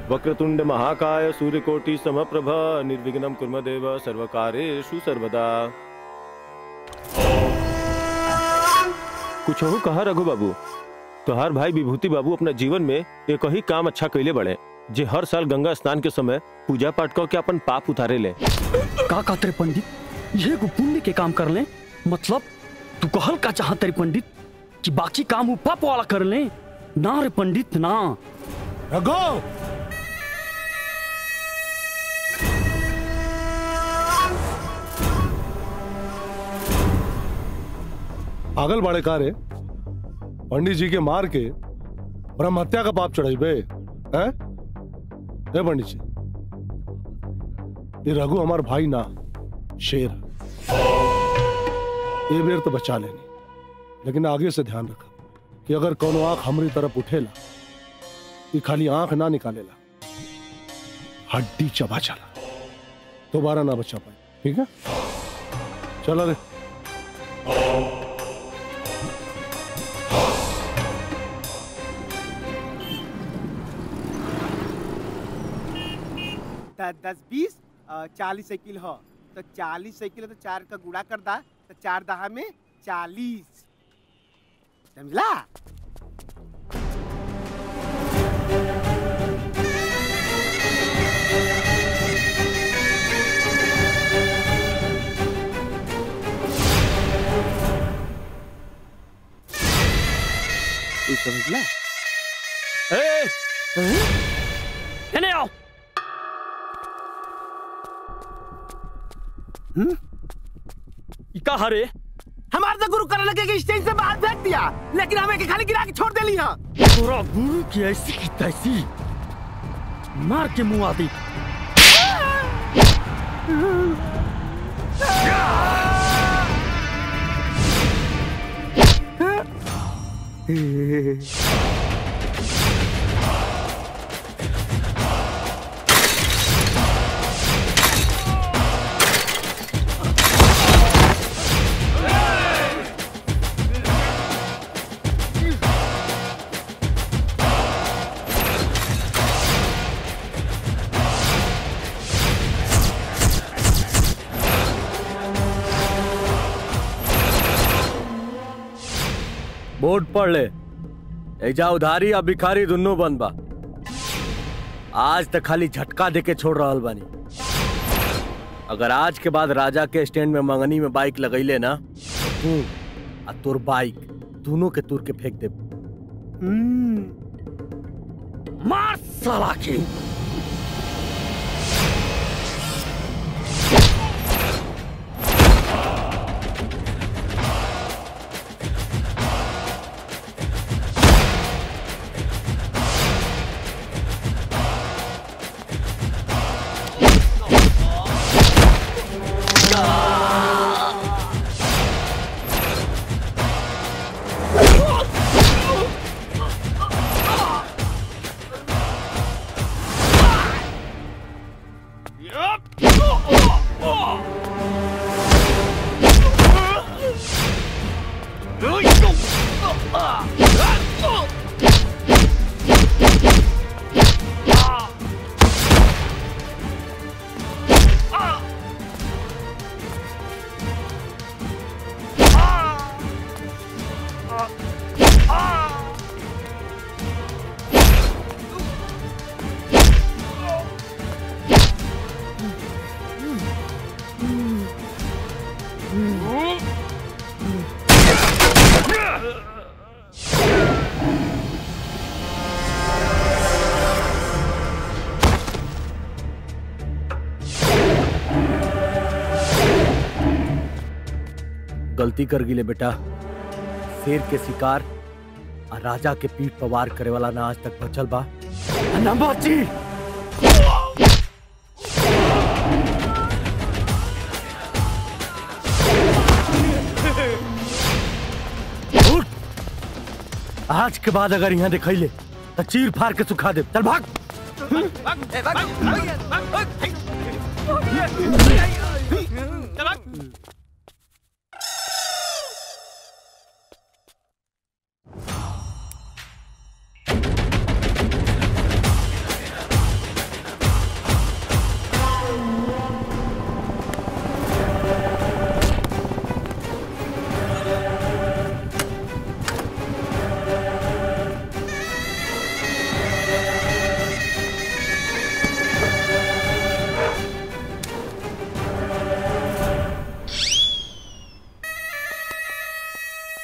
वक्रतुंड महाकाय सूर्यकोटि समप्रभ निर्विघ्नं कुर्म देव सर्वकारेषु सर्वदा कुछ हो कहा रघु बाबू तोहार भाई विभूति बाबू अपना जीवन में एक ही काम अच्छा कैले बड़े जे हर साल गंगा स्नान के समय पूजा पाठ कर के अपन पाप उतारे ले का कहते रे पंडित ये एगो पुण्य के काम कर ले मतलब तू कहल का चाहत रे पंडित कि बाकी काम उ पाप वाला कर ले ना रे पंडित ना रघु पागल बाड़े का रे पंडित जी के मार के ब्रह्म हत्या का पाप चढ़ाई बे हैं ए पंडित जी ये रघु हमार भाई ना शेर है। ये बेर तो बचा लेनी लेकिन आगे से ध्यान रखा कि अगर कोनो आंख हमारी तरफ उठेला कि खाली आंख ना निकालेला हड्डी चबा चला दोबारा ना बचा पाए ठीक है चलो रे द- दस बीस अ, चालीस साइकिल हो तो चालीस साइकिल है तो चार का गुड़ा कर दा तो चार दहा में चालीस समझला तू समझला ए एने आओ ई का हरे हमारे तो गुरु करने लगे कि स्टेज से बाहर फेंक दिया लेकिन हमें के खाली गिरा के छोड़ देली हाँ तोरा गुरु की ऐसी की तैसी मार के मुंह आती बोर्ड पढ़ ले एजा उधारी या भिखारी दुन्नो बंद बा आज तक खाली झटका दे के छोड़ रहल बानी अगर आज के बाद राजा के स्टैंड में मंगनी में बाइक लगैले ना तो तू आ तोर बाइक दोनों के तुर के फेंक दे मार साला के गलती कर गिले बेटा शेर के शिकार आ राजा के पीठ पर वार करे वाला ना आज तक बचल बा ना बाची उठ! आज के बाद अगर यहाँ दिखैले तो चीर फाड़ के सुखा दे चल भाग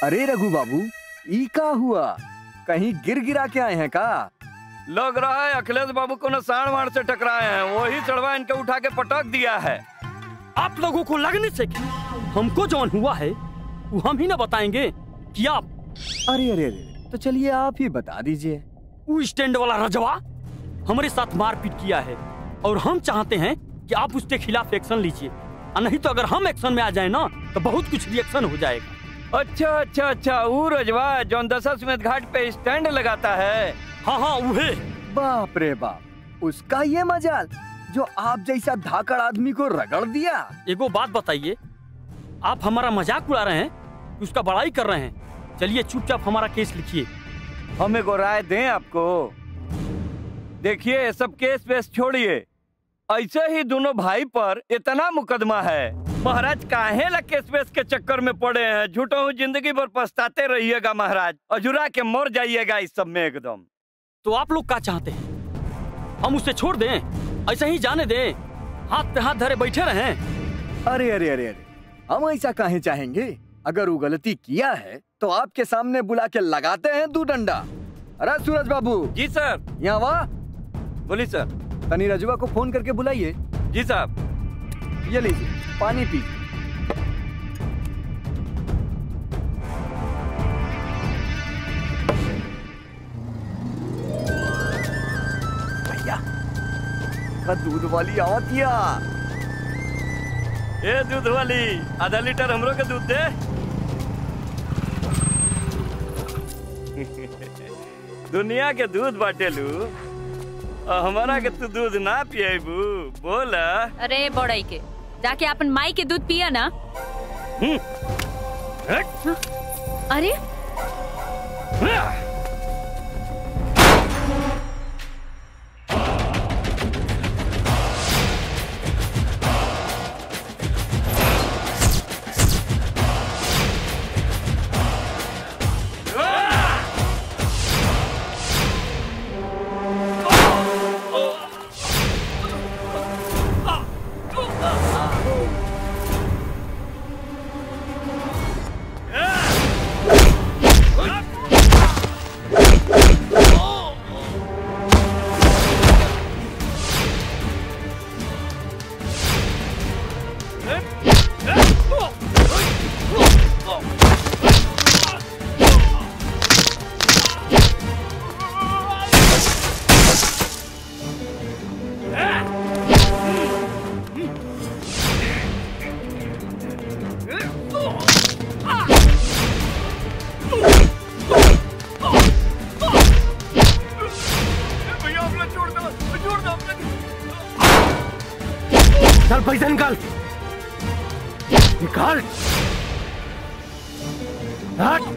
अरे रघु बाबू ई का हुआ कहीं गिर गिरा के आए हैं का लग रहा है अखिलेश बाबू को न साण वाण से टकराए हैं वही चढ़वा इनके उठा के पटक दिया है आप लोगों को लगने से कि हमको जौन हुआ है वो हम ही ना बताएंगे कि आप अरे अरे अरे तो चलिए आप ही बता दीजिए वो स्टैंड वाला रजवा हमारे साथ मारपीट किया है और हम चाहते हैं कि आप उसके खिलाफ एक्शन लीजिए और नहीं तो अगर हम एक्शन में आ जाए ना तो बहुत कुछ रिएक्शन हो जाएगा अच्छा अच्छा अच्छा वो रजवा जौन दशाश्वमेध घाट पे स्टैंड लगाता है हाँ हाँ उहे बाप रे बाप उसका ये मजाल जो आप जैसा धाकड़ आदमी को रगड़ दिया एगो बात बताइए आप हमारा मजाक उड़ा रहे हैं कि उसका बड़ाई कर रहे हैं चलिए चुपचाप हमारा केस लिखिए हम एगो राय दें आपको देखिए ये सब केस वेस छोड़िए ऐसे ही दोनों भाई पर इतना मुकदमा है महाराज काहे ला केस वेस के चक्कर में पड़े हैं झूठो हूँ जिंदगी भर पछताते रहिएगा महाराज अजुरा के मर जाइएगा इस सब में एकदम तो आप लोग क्या चाहते हैं हम उसे छोड़ दें ऐसे ही जाने दें हाथ पे हाथ धरे बैठे रहें अरे अरे अरे अरे हम ऐसा काहे चाहेंगे अगर वो गलती किया है तो आपके सामने बुला के लगाते हैं दू डंडा अरे सूरज बाबू जी सर यहाँ वाह बोली सर तनी रजुआ को फोन करके बुलाइए जी साहब ये लीजिए पानी पीजिए भैया का दूध वाली आवतिया ए दूध वाली आधा लीटर हमरो के दूध दे दुनिया के दूध बाटेलू और हमारा के तू दूध ना पिएबू बोल अरे बड़ई के जाके अपन माई के दूध पिया ना अरे चल पैसा निकाल निकाल हट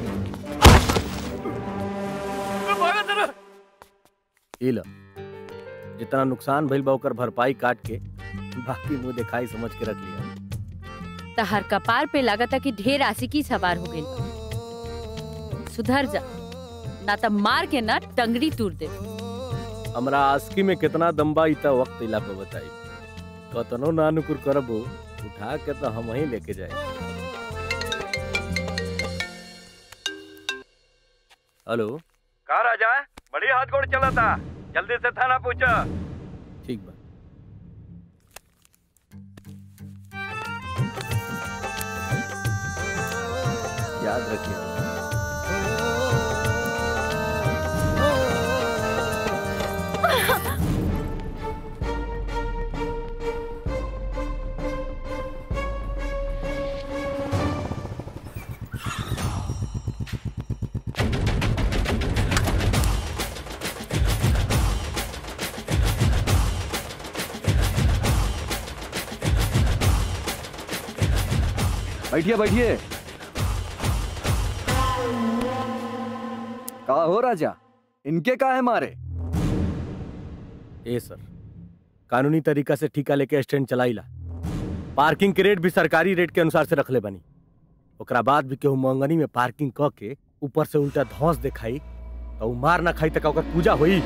ई लो जितना नुकसान भइल बा ओकर भरपाई काट के बाकी मुंह दिखाई समझ के रख लिया तहर कपार पे लागता कि ढेर आशिकी सवार हो गई सुधर जा ना तो मार के ना टंगड़ी तोड़ दे हमरा आस्की में कितना दम्बा इता वक्त इला पे बताई कतनो नानुकुर करबो उठा के तो हम ही लेके जाए हेलो कहा राजा बड़ी हाथ गोड़ चला था जल्दी से थाना पहुंचा ठीक बा याद रखिए बैठिए बैठिए का हो राजा इनके का है मारे ए सर कानूनी तरीका से ठिका लेके स्टैंड चलाइला पार्किंग के रेट भी सरकारी रेट के अनुसार से रखले बनी ओकरा बाद भी केहू मंगनी में पार्किंग क के ऊपर से उल्टा धौस दिखाई तो उ मार ना खाई तक ओकर पूजा होई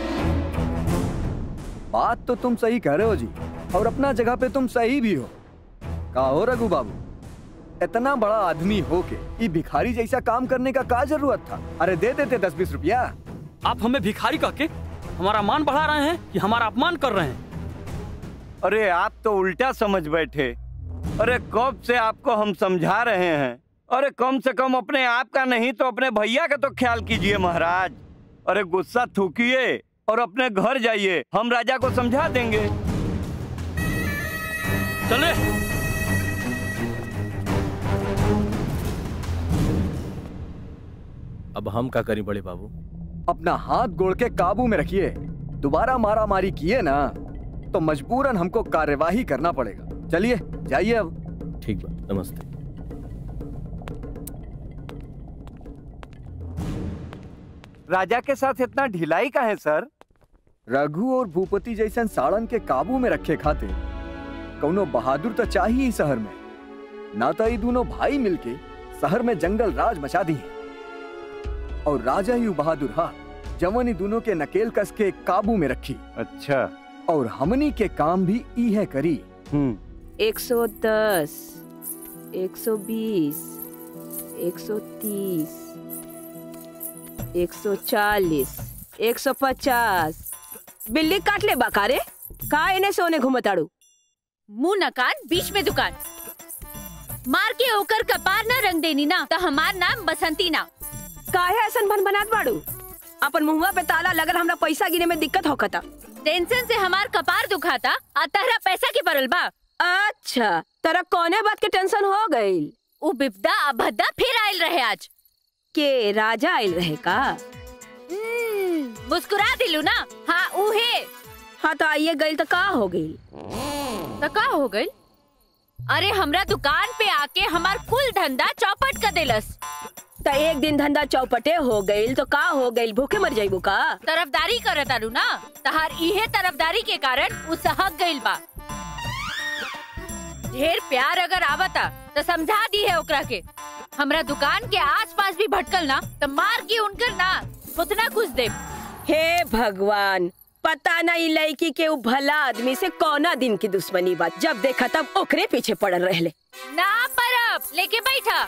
बात तो तुम सही कह रहे हो जी और अपना जगह पे तुम सही भी हो का हो रघु बाबू इतना बड़ा आदमी होके ये भिखारी जैसा काम करने का क्या जरूरत था अरे दे देते दस बीस रुपया आप हमें भिखारी कह के हमारा मान बढ़ा रहे हैं कि हमारा अपमान कर रहे हैं अरे आप तो उल्टा समझ बैठे अरे कब से आपको हम समझा रहे हैं अरे कम से कम अपने आप का नहीं तो अपने भैया का तो ख्याल कीजिए महाराज अरे गुस्सा थूकिए और अपने घर जाइए हम राजा को समझा देंगे चले अब हम क्या करी बड़े बाबू अपना हाथ गोड़ के काबू में रखिए दोबारा मारा मारी किए ना तो मजबूरन हमको कार्यवाही करना पड़ेगा चलिए जाइए अब ठीक बा नमस्ते राजा के साथ इतना ढिलाई का है सर रघु और भूपति जैसन साड़न के काबू में रखे खाते कौनो बहादुर तो चाहिए ही शहर में ना तो ये दोनों भाई मिलके शहर में जंगल राज मचा दी और राजा ही उ बहादुर हा जवन ही दोनों के नकेल कस के काबू में रखी अच्छा और हमनी के काम भी ई है करी हम्म एक सौ दस एक सौ बीस एक सौ तीस एक सौ चालीस एक सौ पचास बिल्ली काट ले बाकारे का इन्हें सोने घुमताड़ू मुंह नकान बीच में दुकान मार के ओकर कपार ना रंग देनी ना तो हमार नाम बसंती ना काहे ऐसन भन बनात बाड़ू अपन मुंहवा पे ताला लगल हमरा पैसा गिने में दिक्कत होखता टेंशन से हमार कपार दुखाता आ तहरा पैसा के परल बा अच्छा तेरा कौने बात के टेंशन हो गई उ बिपदा अभद्दा फिर आयल रहे आज के राजा आयल रहे का हम्म, मुस्कुरा दिलू ना हाँ उहे हाँ तो आइए गई तो का हो गई तो का हो गई अरे हमरा दुकान पे आके हमार कुल धंधा चौपट कर देलस तो एक दिन धंधा चौपटे हो गई तो का हो गई भूखे मर जाइबू का तरफदारी करत तारू ना तहार इहे तरफदारी के कारण उ सहक गइल बा ढेर प्यार अगर आवता तो समझा दी है ओकरा के हमरा दुकान के आसपास भी भटकल ना तो मार के उनकर ना खुद ना कुछ दे हे भगवान पता नहीं लड़की के उ भला आदमी से कौना दिन की दुश्मनी बात जब देखा तब ओकरे पीछे पड़ल रहले ना परब लेके बैठा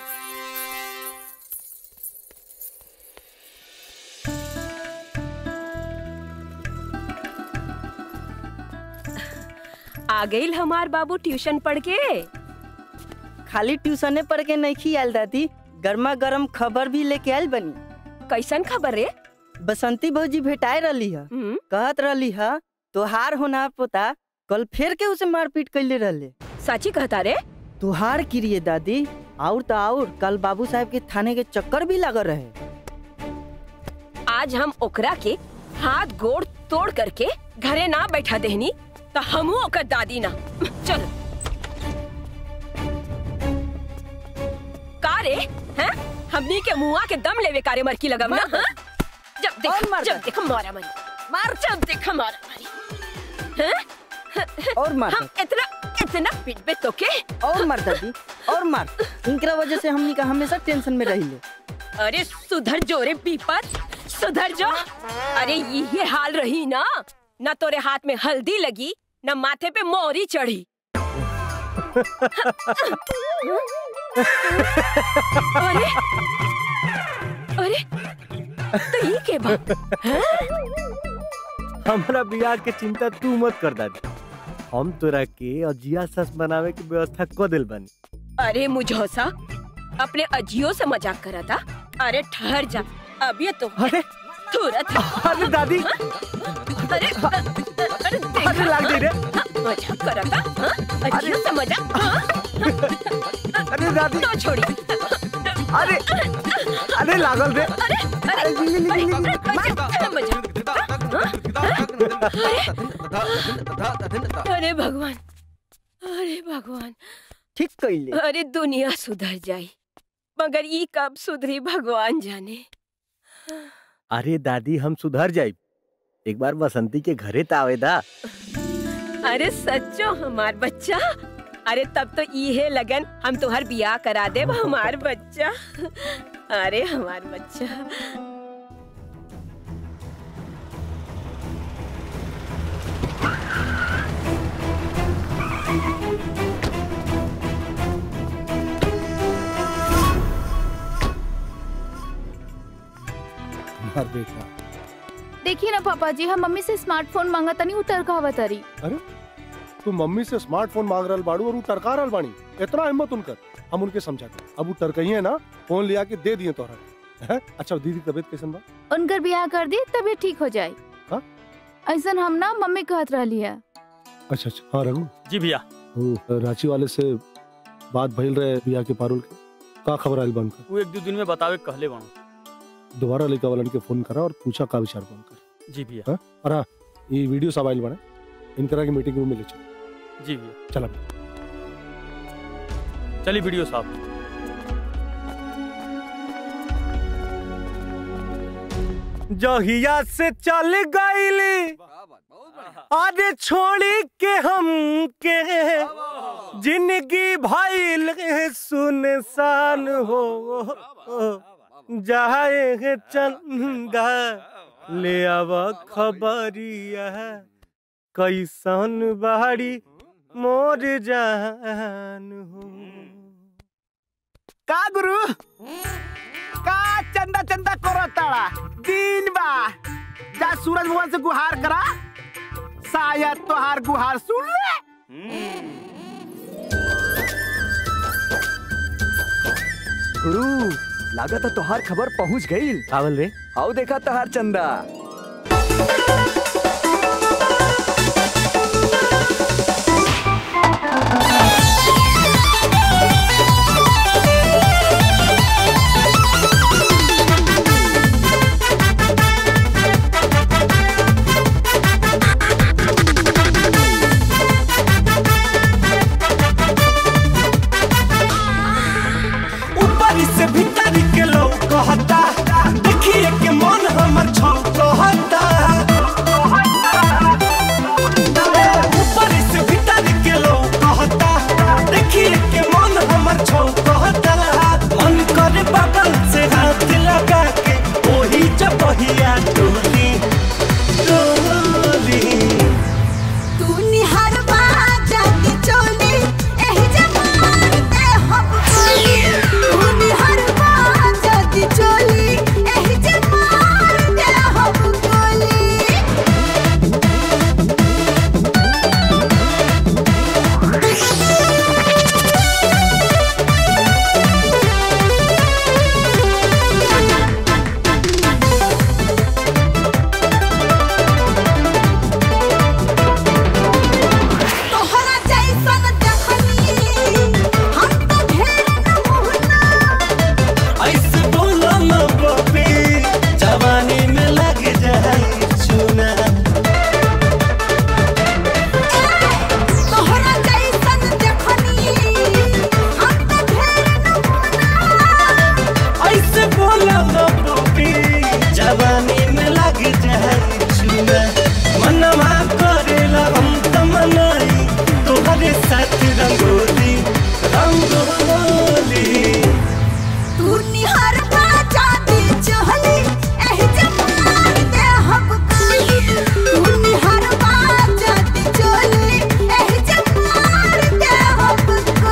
आ गई हमार बाबू ट्यूशन पढ़ के खाली ट्यूशने पढ़ के नहीं खियाल दादी गर्मा गर्म खबर भी लेके आयल बनी कैसन खबर रे बसंती भौजी भेटाए रही है हम्म, कहत रही है तोहार होना पोता कल फिर के उसे मारपीट कैले रहले साची कहता रे तुहार किरिए दादी और तो और कल बाबू साहब के थाने के चक्कर भी लगल रहे आज हम ओकरा के हाथ गोड़ तोड़ करके घरे ना बैठा देहनी तो हमू ओकर दादी ना चल का रे हैं हमनी के मुआ के दम लेवे कारे मरकी लगम ना हाँ? जब और देख मार जब दे। देख मारा मरी मार जब देख मारा मरी हैं और मार हम इतना इतना पिटबे तो के और मार दादी और मार इनकरा वजह से हमनी का हमेशा टेंशन में रही अरे सुधर जो रे पीपत सुधर जो अरे ये हाल रही ना न तोरे हाथ में हल्दी लगी न माथे पे मोरी चढ़ी अरे अरे तो ये के बात हमारा बियाह के चिंता तू मत कर दादी हम तोरा के अजिया सस बनावे की व्यवस्था कर दिल बनी अरे मुझोसा अपने अजियो से मजाक करा था अरे ठहर जा अब ये तो अरे तुरंत अरे दादी अरे अरे देखा? अरे लाग गई रे मजाक करा था हाँ? अजियो से मजाक हाँ? अरे दादी तो छोड़ी अरे अरे लागल रे अरे अरे अरे मजाक मजाक अरे भगवान अरे भगवान ठीक कैले अरे दुनिया सुधर जाई मगर ई कब सुधरी भगवान जाने अरे दादी हम सुधर जाई एक बार बसंती के घरे त आवेदा अरे सच्चो हमार बच्चा अरे तब तो इहे लगन हम तुहर बियाह करा देब हमार बच्चा अरे हमार बच्चा बेटा देखिए ना पापा जी हम मम्मी से स्मार्टफोन मांगा तनी उतर कहावा तरी अरे तू मम्मी से स्मार्टफोन मांग रहल बाड़ू और वो टरका रहल बानी इतना हिम्मत उनकर हम उनके समझाते अब वो टरकही है ना फोन लिया के दे दिए तोहरा हैं? अच्छा दीदी की तबीयत कैसन बा उनकर ब्याह कर दी तभी ठीक हो जाए हाँ? ऐसा हम ना मम्मी कहत रहली है अच्छा अच्छा हाँ रघु जी भैया वो रांची वाले से बात भइल रहे बिया के पारुल के का खबर आइल बा उनका वो एक दो दिन में बतावे के कहले बाणू दोबारा लड़का वालन के फोन करा और पूछा का विचार बा उनका जी भैया हाँ? और हाँ, ये वीडियो सब आइल बने इनकरा की मीटिंग रूम में ले चल जी भैया चला चलिए वीडियो साहब जहिया से चल गईली अरे छोड़ी के हम के जिंदगी भइल सुनसान हो जाए चंदा ले अब खबरिया कैसन बाड़ी मोर जान हो का गुरु का चंदा चंदा करो ताड़ा दिन बा जा सूरज भगवान से गुहार करा शायद तोहार गुहार सुन ले गुरु लागत तोहार खबर पहुंच गई आवल रे आओ देखा तोहार चंदा ऊपर से भीतर के लोग कहता देखिए के मन हमर छौ कहता ऊपर से भीतर के लोग कहता देखिए के मन हमर छौ कहता मन करे बगल से हाथ लगा के ओही चपहिया टोली टोली तू निहार जाके चोली एही जमान ते हम बोली तू निहार जाके चोली एही जमान ते हम बोली तोहरा जैसन देखनी हम तो ढेर नमूना ऐसे बोलो न बपी जवानी में लग जाए चूना तोहरा जैसन देखनी हम तो ढेर नमूना ऐसे बोलो न बपी जवानी में लग जाए चूना मनवा करेला हम तमनाई तोहरे साथ रंगोली रंगोली तू निहार जाके चोली एही जमान ते हम बोली तू निहार जाके चोली एही जमान ते हम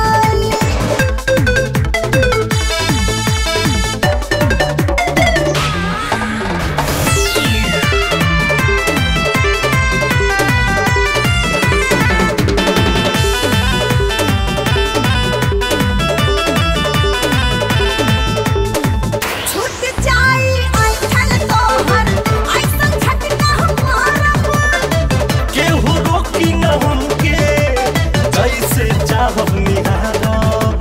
बोली छूट जाई ऐठन तोहर ऐसन झटका हमारा केहू रोकी न हमके जैसे चाहब निहारब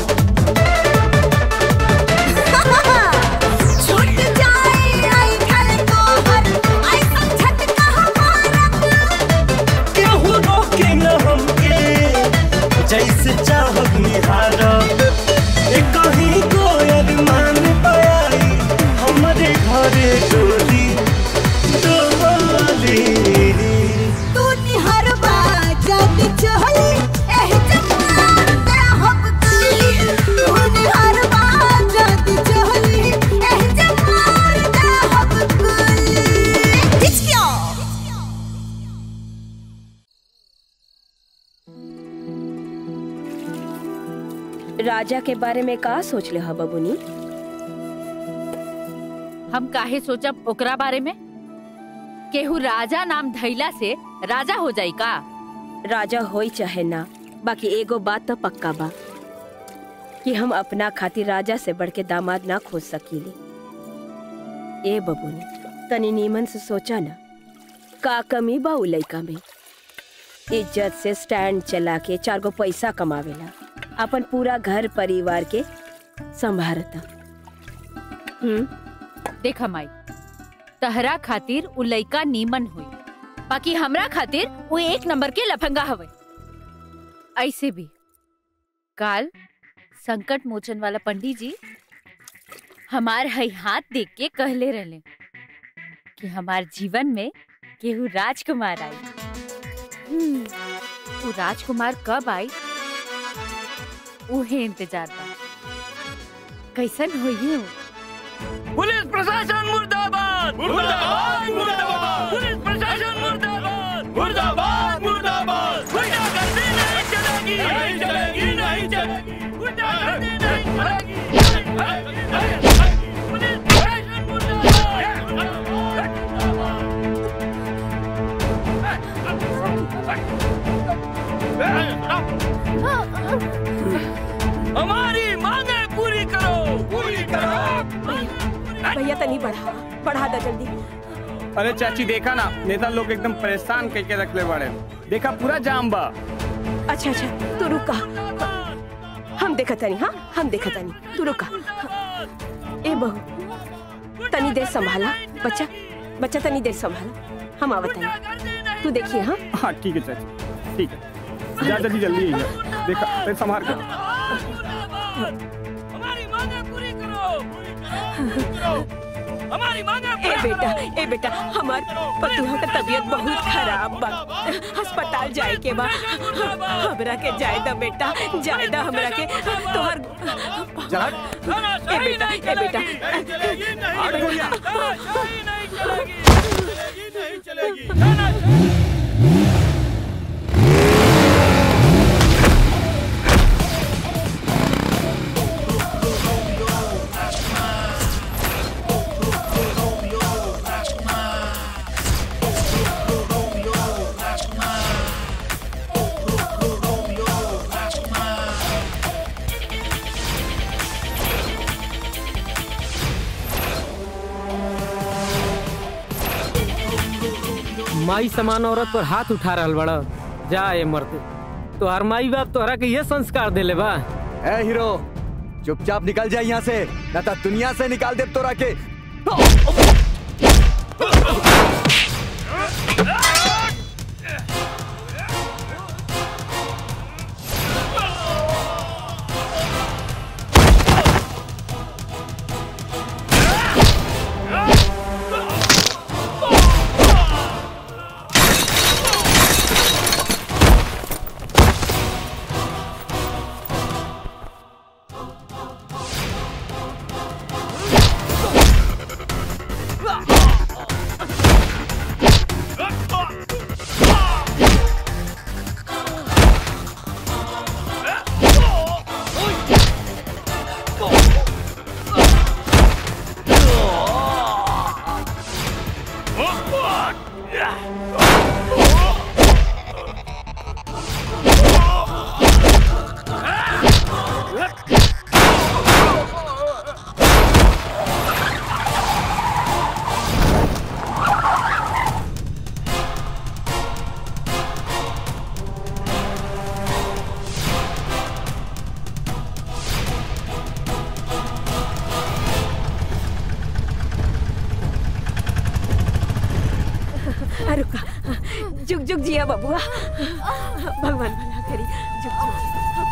छूट जाई ऐठन तोहर ऐसन झटका हमारा केहू रोके न हमके जैसे चाहब निहारब ए कहीं कोयल मान पाई हमरे घरे डोली डोली तू निहार जाके चोली एही जमान ते हम बोली तू निहार जाके चोली एही जमान ते हम बोली हिचकियो राजा के बारे में का सोच ले हा बबुनी हम काहे सोचब ओकरा बारे में केहू राजा नाम धैला से राजा हो जाई का राजा होई चाहे ना बाकी एगो बात तो पक्का बा कि हम अपना खातिर राजा से बढ़ के दामाद ना खोज सकीले ए बबुनी तनी नीमन से सोचा ना का कमी बा उ लइका में इज्जत से स्टैंड चला के चार गो पैसा कमावेला अपन पूरा घर परिवार के संभारता हम्म देखा माई तहरा खातिर उ लइका नीमन हुई बाकी हमरा खातिर वो एक नंबर के लफंगा हवे ऐसे भी काल संकट मोचन वाला पंडित जी हमार हई हाथ देख के कहले रहले कि हमार जीवन में केहू राजकुमार आई हम्म, वो राजकुमार कब आई उहे इंतजार बा कैसन होई वो पुलिस प्रशासन मुर्दाबाद मुर्दाबाद मुर्दाबाद पुलिस प्रशासन मुर्दाबाद मुर्दाबाद मुर्दाबाद गुंडागर्दी नहीं चलेगी नहीं चलेगी नहीं चलेगी गुंडागर्दी नहीं चलेगी पुलिस प्रशासन मुर्दाबाद हमारी मांगे पूरी करो पूरी करो भैया तनी बढ़ा बढ़ा दा जल्दी अरे चाची देखा ना नेता लोग एकदम परेशान करके रख ले बड़े देखा पूरा जाम बा अच्छा अच्छा तू रुका हम देखा तनी हाँ हम देखा तनी तू रुका ए बहू तनी देर संभाला बच्चा बच्चा तनी देर संभाला हम आवत तनी तू देखिए हाँ हाँ ठीक है चाची ठीक है जा जल्दी जल्दी आइए देखा अरे संभाल कर हमारी मांगे पूरी करो पूरी करो हमारी मांगे ए बेटा ए बेटा हमार पतुहा का तबीयत बहुत खराब बा अस्पताल जाए के बा हमरा के जाए दा बेटा जाए दा हमरा के तोहर ए बेटा ए बेटा ए बेटा माई समान औरत पर हाथ उठा रहल बड़ा जा ये मर्द तोहर माई बाप तोहरा के ये संस्कार देले बा ए हीरो चुपचाप निकल जाए यहाँ से न तो दुनिया से निकाल दे तोरा के आ, रुका जुग जुग जिया बबुआ भगवान भला करी जुग जुग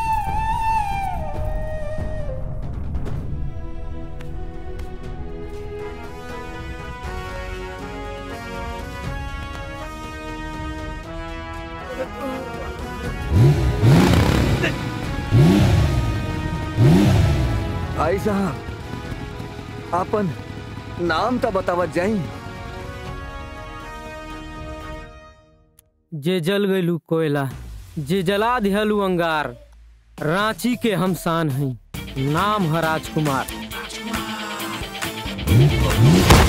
भाई साहब आपन नाम तो बतावत जाई जे जल गइलू कोयला जे जला दिहलू अंगार रांची के हम शान हई नाम है राजकुमार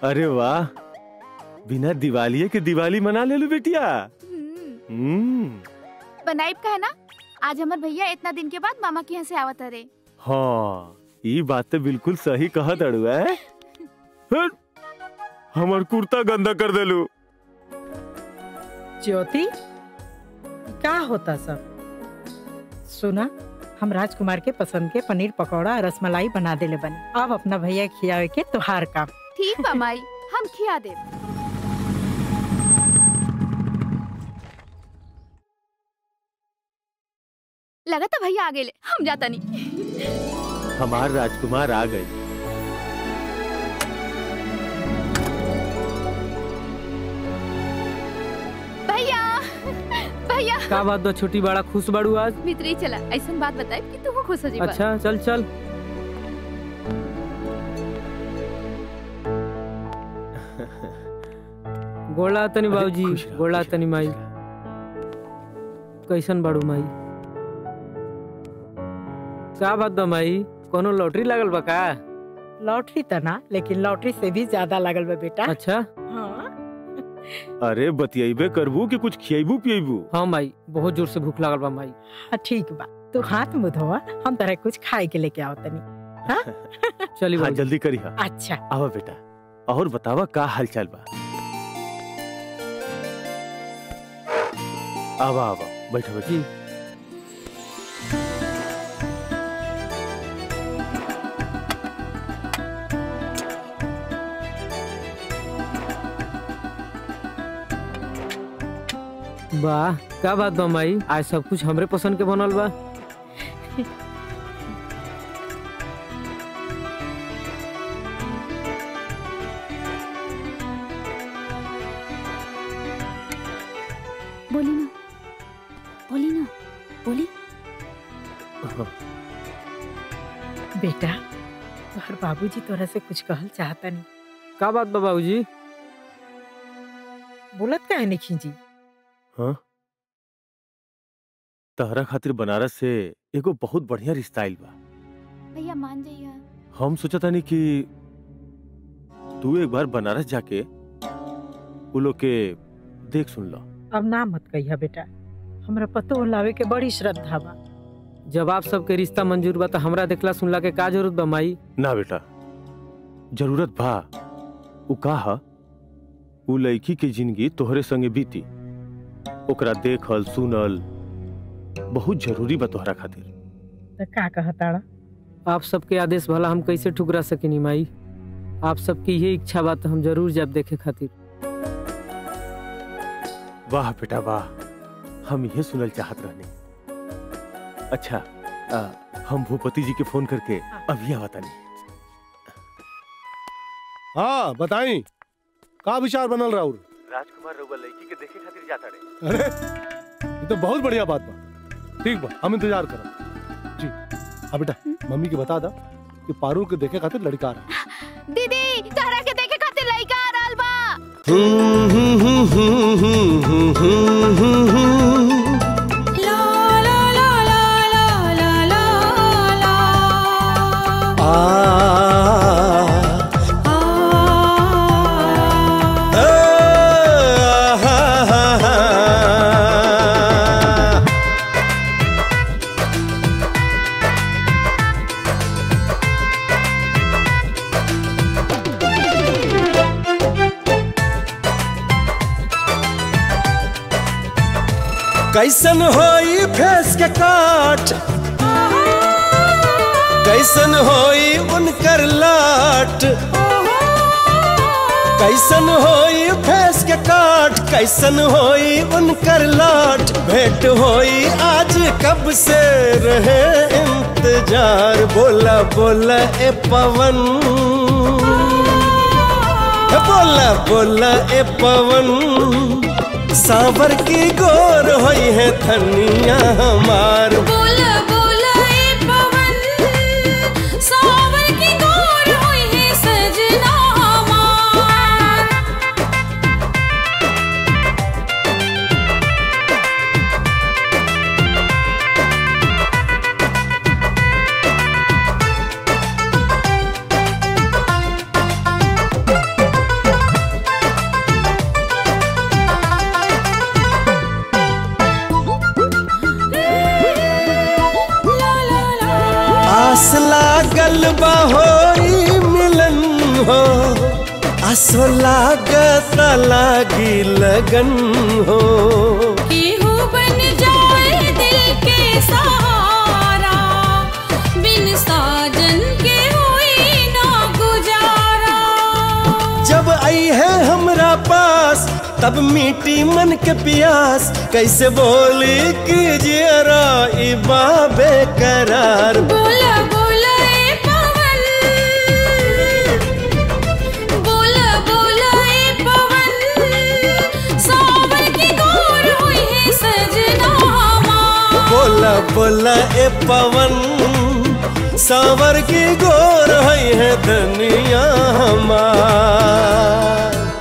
अरे वाह बिना दिवाली के दिवाली मना ले लो बेटिया हम्म बनाइब का है ना आज हमार भैया इतना दिन के बाद मामा के यहाँ से आवत रे हाँ ये बात तो बिल्कुल सही कहा तड़ुआ है हट, हमर कुर्ता गंदा कर देलू ज्योति का होता सब सुना हम राजकुमार के पसंद के पनीर पकौड़ा और रसमलाई बना देले बने अब अपना भैया खियावे के तुहार काम ठीक बा माई हम खिया दे लगा था भैया आ गए हम जाता नहीं हमार राजकुमार आ गए भैया भैया का बात बा छोटी बड़ा खुश बाड़ू आज भीतरी चला ऐसा बात बताए कि तू खुश हो जीवा अच्छा चल चल गोला तनी बाबूजी गोला तनी माई कैसन बाड़ू माई का बात बा माई कोनो लॉटरी लागल बा का लॉटरी त ना लेकिन लॉटरी से भी ज्यादा लगल बा बेटा अच्छा हाँ अरे बतियाबे करबू कि कुछ खियाबू पियाबू हाँ माई बहुत जोर से भूख लागल बा माई हाँ, ठीक बा तू हाथ मुंह धोवा हम तरह कुछ खाए के लेके आओ तनी हाँ? चली हाँ जल्दी करी हाँ अच्छा आवा बेटा और बतावा का हालचाल बा आवा आवा बैठा बैठा जी वाह का बात बा माई आज सब कुछ हमरे पसंद के बनल बा बोली ना बोली ना बोली बेटा तोहर बाबूजी तोरा से कुछ कहल चाहता नहीं का बात बा बाबूजी बोलत काहे नहीं खींची हाँ तहरा खातिर बनारस से एगो बहुत बढ़िया रिश्ता आइल बा भैया मान जाइए हम सोचता नहीं कि तू एक बार बनारस जाके उ लोग के देख सुन लो अब ना मत कहिया बेटा हमरा पतो लावे के बड़ी श्रद्धा बा जब आप सबके रिश्ता मंजूर बा तो हमरा देखला सुनला के का जरूरत बा माई ना बेटा जरूरत बा उ का ह उ लड़की के जिंदगी तोहरे संगे बीती ओकरा देखल सुनल बहुत जरूरी बा तोहरा खातिर त का कहताड़ा आप सबके आदेश भला हम कैसे ठुकरा सकेनी माई आप सबकी ये इच्छा बा तो हम जरूर जाब देखे खातिर वाह बेटा वाह हम ये सुनल चाहत रहने अच्छा आ, हम भूपति जी के फोन करके अभी आवता नहीं हाँ बताई का विचार बनल राउर राजकुमार रउआ लड़की के देखे खातिर जाता रहे अरे ये तो बहुत बढ़िया बात बा ठीक बा हम इंतजार करब जी अब बेटा मम्मी के बता दा कि पारू के देखे खातिर लड़का आ रहा है। दीदी तारा के देखे खातिर लइका आ रहल बा कैसन होई फेस के काट कैसन होई उनकर लाट कैसन होई फेस के काट कैसन होई उनकर लाट भेंट होई आज कब से रहे इंतजार बोला बोला ए पवन बोला बोला ए पवन सावर की गोर होई है धनिया हमार बोला बोला ए पवन सावर की गोर होई है सजना हमार असो लागत लागी लगन हो केहू बन जाए दिल के सहारा बिन साजन के होई ना गुजारा जब आई है हमरा पास तब मीठी मन के प्यास कैसे बोली कि जियरा ई बाबे करार बोला बोला ए पवन बोला बोला ए पवन सावर की गोर हुई है सजना हमार बोला बोला ए पवन सावर की गोर है धनिया हमार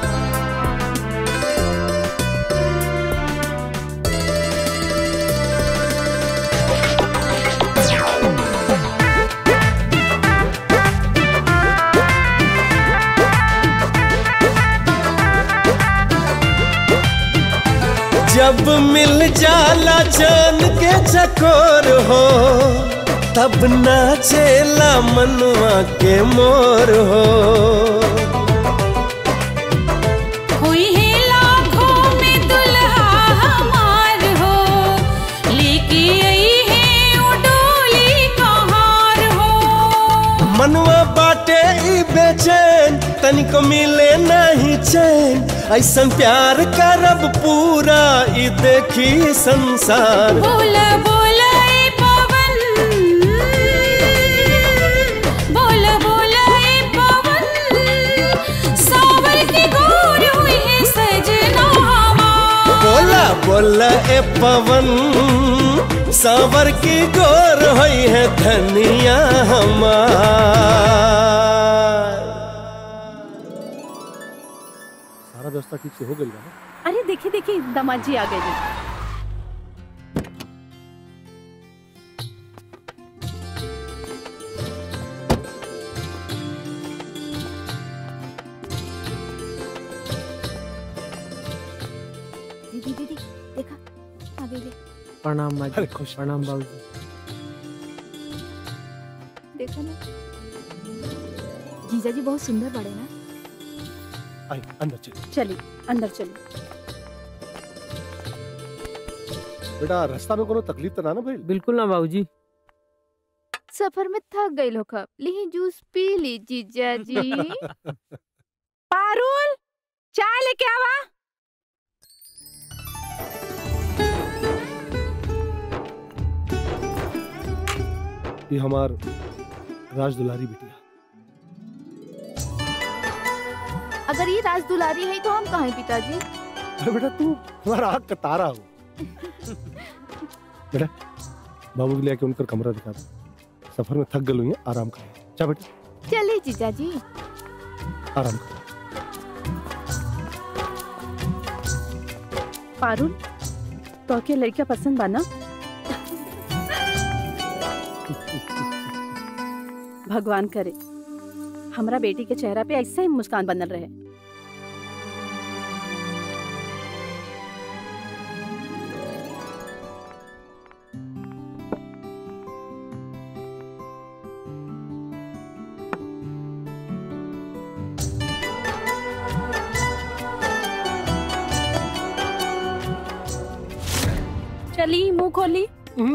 जब मिल जाला चांद के चकोर हो तब नाचेला मनवा के मोर हो हुई है लाखों में दुल्हा हमार हो लेके आई है वो डोली कहार हो मनवा बाटे ई बेचैन तनिको मिले नहीं चैन ऐसन प्यार करब पूरा ई देखी संसार बोला बोला ए पवन बोला बोला ए पवन सावर की गोर हुई है सजना हमार बोला बोला ए पवन सावर की गोर होई है धनिया हमार सारा व्यवस्था ठीक से हो गई ना अरे देखिए देखिए दामाद जी आ गए जी दीदी दीदी देखा आ गई ले। प्रणाम माँ जी प्रणाम बाबूजी देखा ना जीजा जी बहुत सुंदर बड़े ना आई अंदर चल चलिए अंदर चलिए बेटा रास्ता में कोनो तकलीफ तो ना ना भाई बिल्कुल ना बाबूजी सफर में थक गई लोग ली जूस पी ली जीजा जी पारुल चाय लेके आवा ये हमार राज दुलारी बिटिया अगर ये राज दुलारी है तो हम कहाँ हैं पिताजी अरे बेटा तू हमारा आँख का तारा हो बेटा बाबू के लिए आके उनका कमरा दिखा दो सफर में थक गल हुई है आराम करें जा बेटा चलिए जीजा जी आराम करो पारुल तो के लड़का पसंद बा ना भगवान करे हमरा बेटी के चेहरा पे ऐसा ही मुस्कान बनल रहे चली मुंह खोली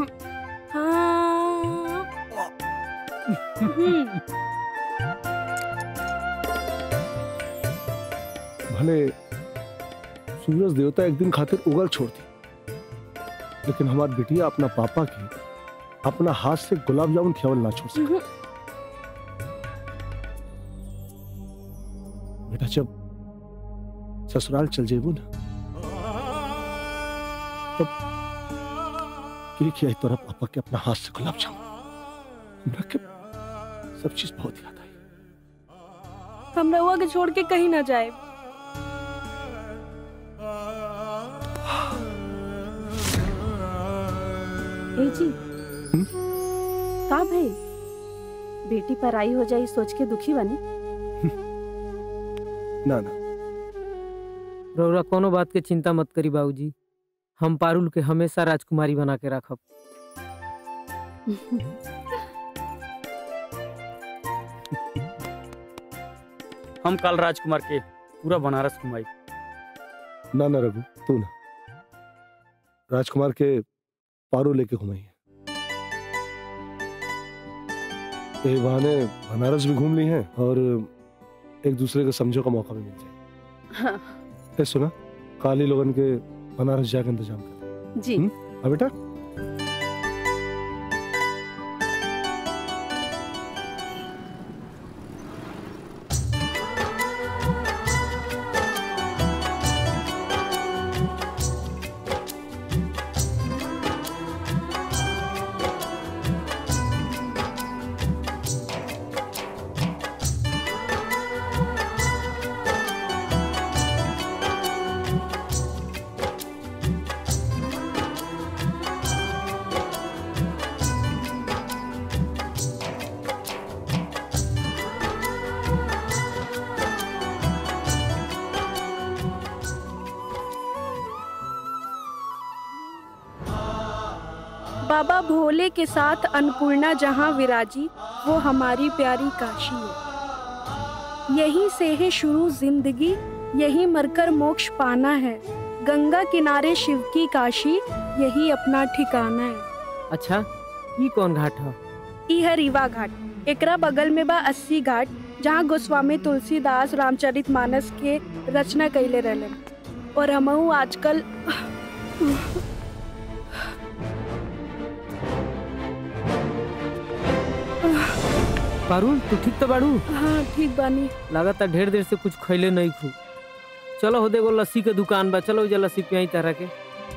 हाँ हम्म। भले सूरज देवता एक दिन खातिर उगल छोड़ दी लेकिन हमारी बिटिया अपना पापा की अपना हाथ से गुलाब जामुन खियावल ना छोड़ सके बेटा जब ससुराल चल जेबू ना तब के खियाई तोरा पापा के अपना हाथ से गुलाब जामुन हमरा के सब चीज बहुत याद आई हम रहुआ के छोड़ के कहीं ना जाए ए जी का भाई बेटी पर आई हो जाए सोच के दुखी बनी ना ना रौरा कोनो बात के चिंता मत करी बाबूजी हम पारुल के हमेशा राजकुमारी बना के रखब हम कल राजकुमार के पूरा बनारस घुमाई ना ना रघु तू ना राजकुमार के पारो लेके घुमाई ये बहाने बनारस भी घूम ली हैं और एक दूसरे को समझो का मौका भी मिल जाए हाँ, ए सुना काली लोगन के बनारस जाके इंतजाम कर जी हाँ बेटा बाबा भोले के साथ अन्नपूर्णा जहाँ विराजी वो हमारी प्यारी काशी है यहीं से है शुरू जिंदगी यहीं मरकर मोक्ष पाना है गंगा किनारे शिव की काशी यही अपना ठिकाना है अच्छा ये कौन घाट है ई है रीवा घाट एकरा बगल में बा अस्सी घाट जहाँ गोस्वामी तुलसीदास रामचरित मानस के रचना कैले रहलन और हमहू आजकल पारुल तू ठीक तो बाड़ू हाँ ठीक बानी लगातार ढेर देर से कुछ खैले नहीं खू चलो हो देखो लस्सी के दुकान बा चलो जा लस्सी पियाई तरह के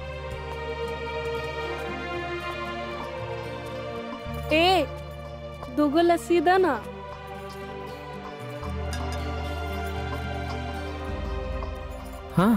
ए दूगो लस्सी दा ना हाँ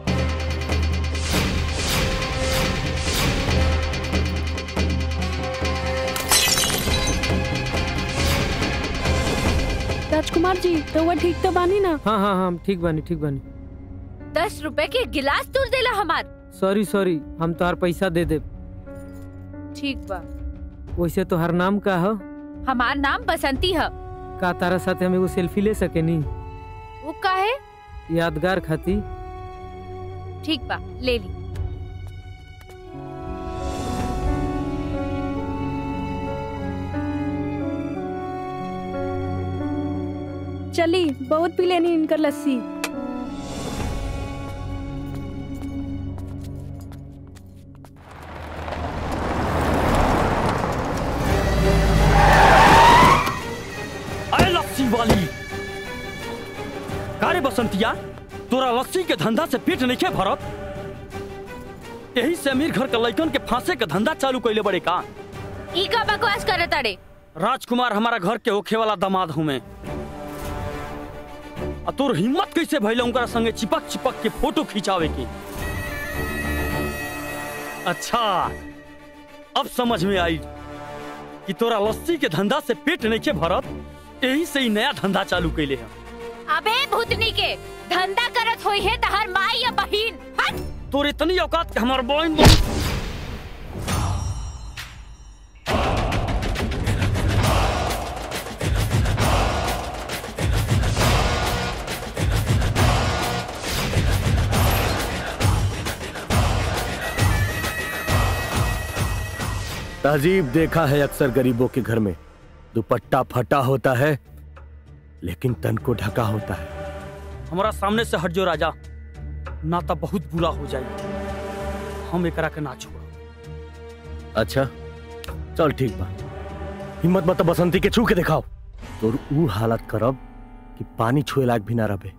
राजकुमार जी तो वो ठीक तो बानी ना हाँ हाँ हाँ ठीक बानी ठीक बानी दस रुपए के गिलास तुल देला हमार सॉरी सॉरी हम तोहार पैसा दे दे ठीक बा वैसे तो हर नाम का हो हमार नाम बसंती है का तारा साथे हम एगो सेल्फी ले सके नी वो का है यादगार खाती ठीक बा ले ली चली बहुत पी लेनी इनकर लस्सी अरे लस्सी वाली कारे बसंतिया तोरा लस्सी के धंधा से पेट नहीं के भरत यही से अमीर घर के लड़कन के फांसे के धंधा चालू कैले बड़े का ई का बकवास करे ताड़े राजकुमार हमारा घर के होखे वाला दामाद हूँ मैं आ तोर हिम्मत कैसे भइल उनका संगे चिपक चिपक के फोटो खिंचावे की अच्छा अब समझ में आई कि तोरा लस्सी के धंधा से पेट नहीं के भरत यही से ही नया धंधा चालू कैले है अबे भूतनी के धंधा करत होई है तहर माई या बहिन हट तोर इतनी औकात के हमार बहन तहजीब देखा है अक्सर गरीबों के घर में दुपट्टा फटा होता है लेकिन तन को ढका होता है हमारा सामने से हट जो राजा ना तो बहुत बुरा हो जाए हम एकरा के ना छोड़ अच्छा चल ठीक बा हिम्मत मत बसंती के छू के दिखाओ तोर ऊ हालत करब कि पानी छुए लायक भी ना रहे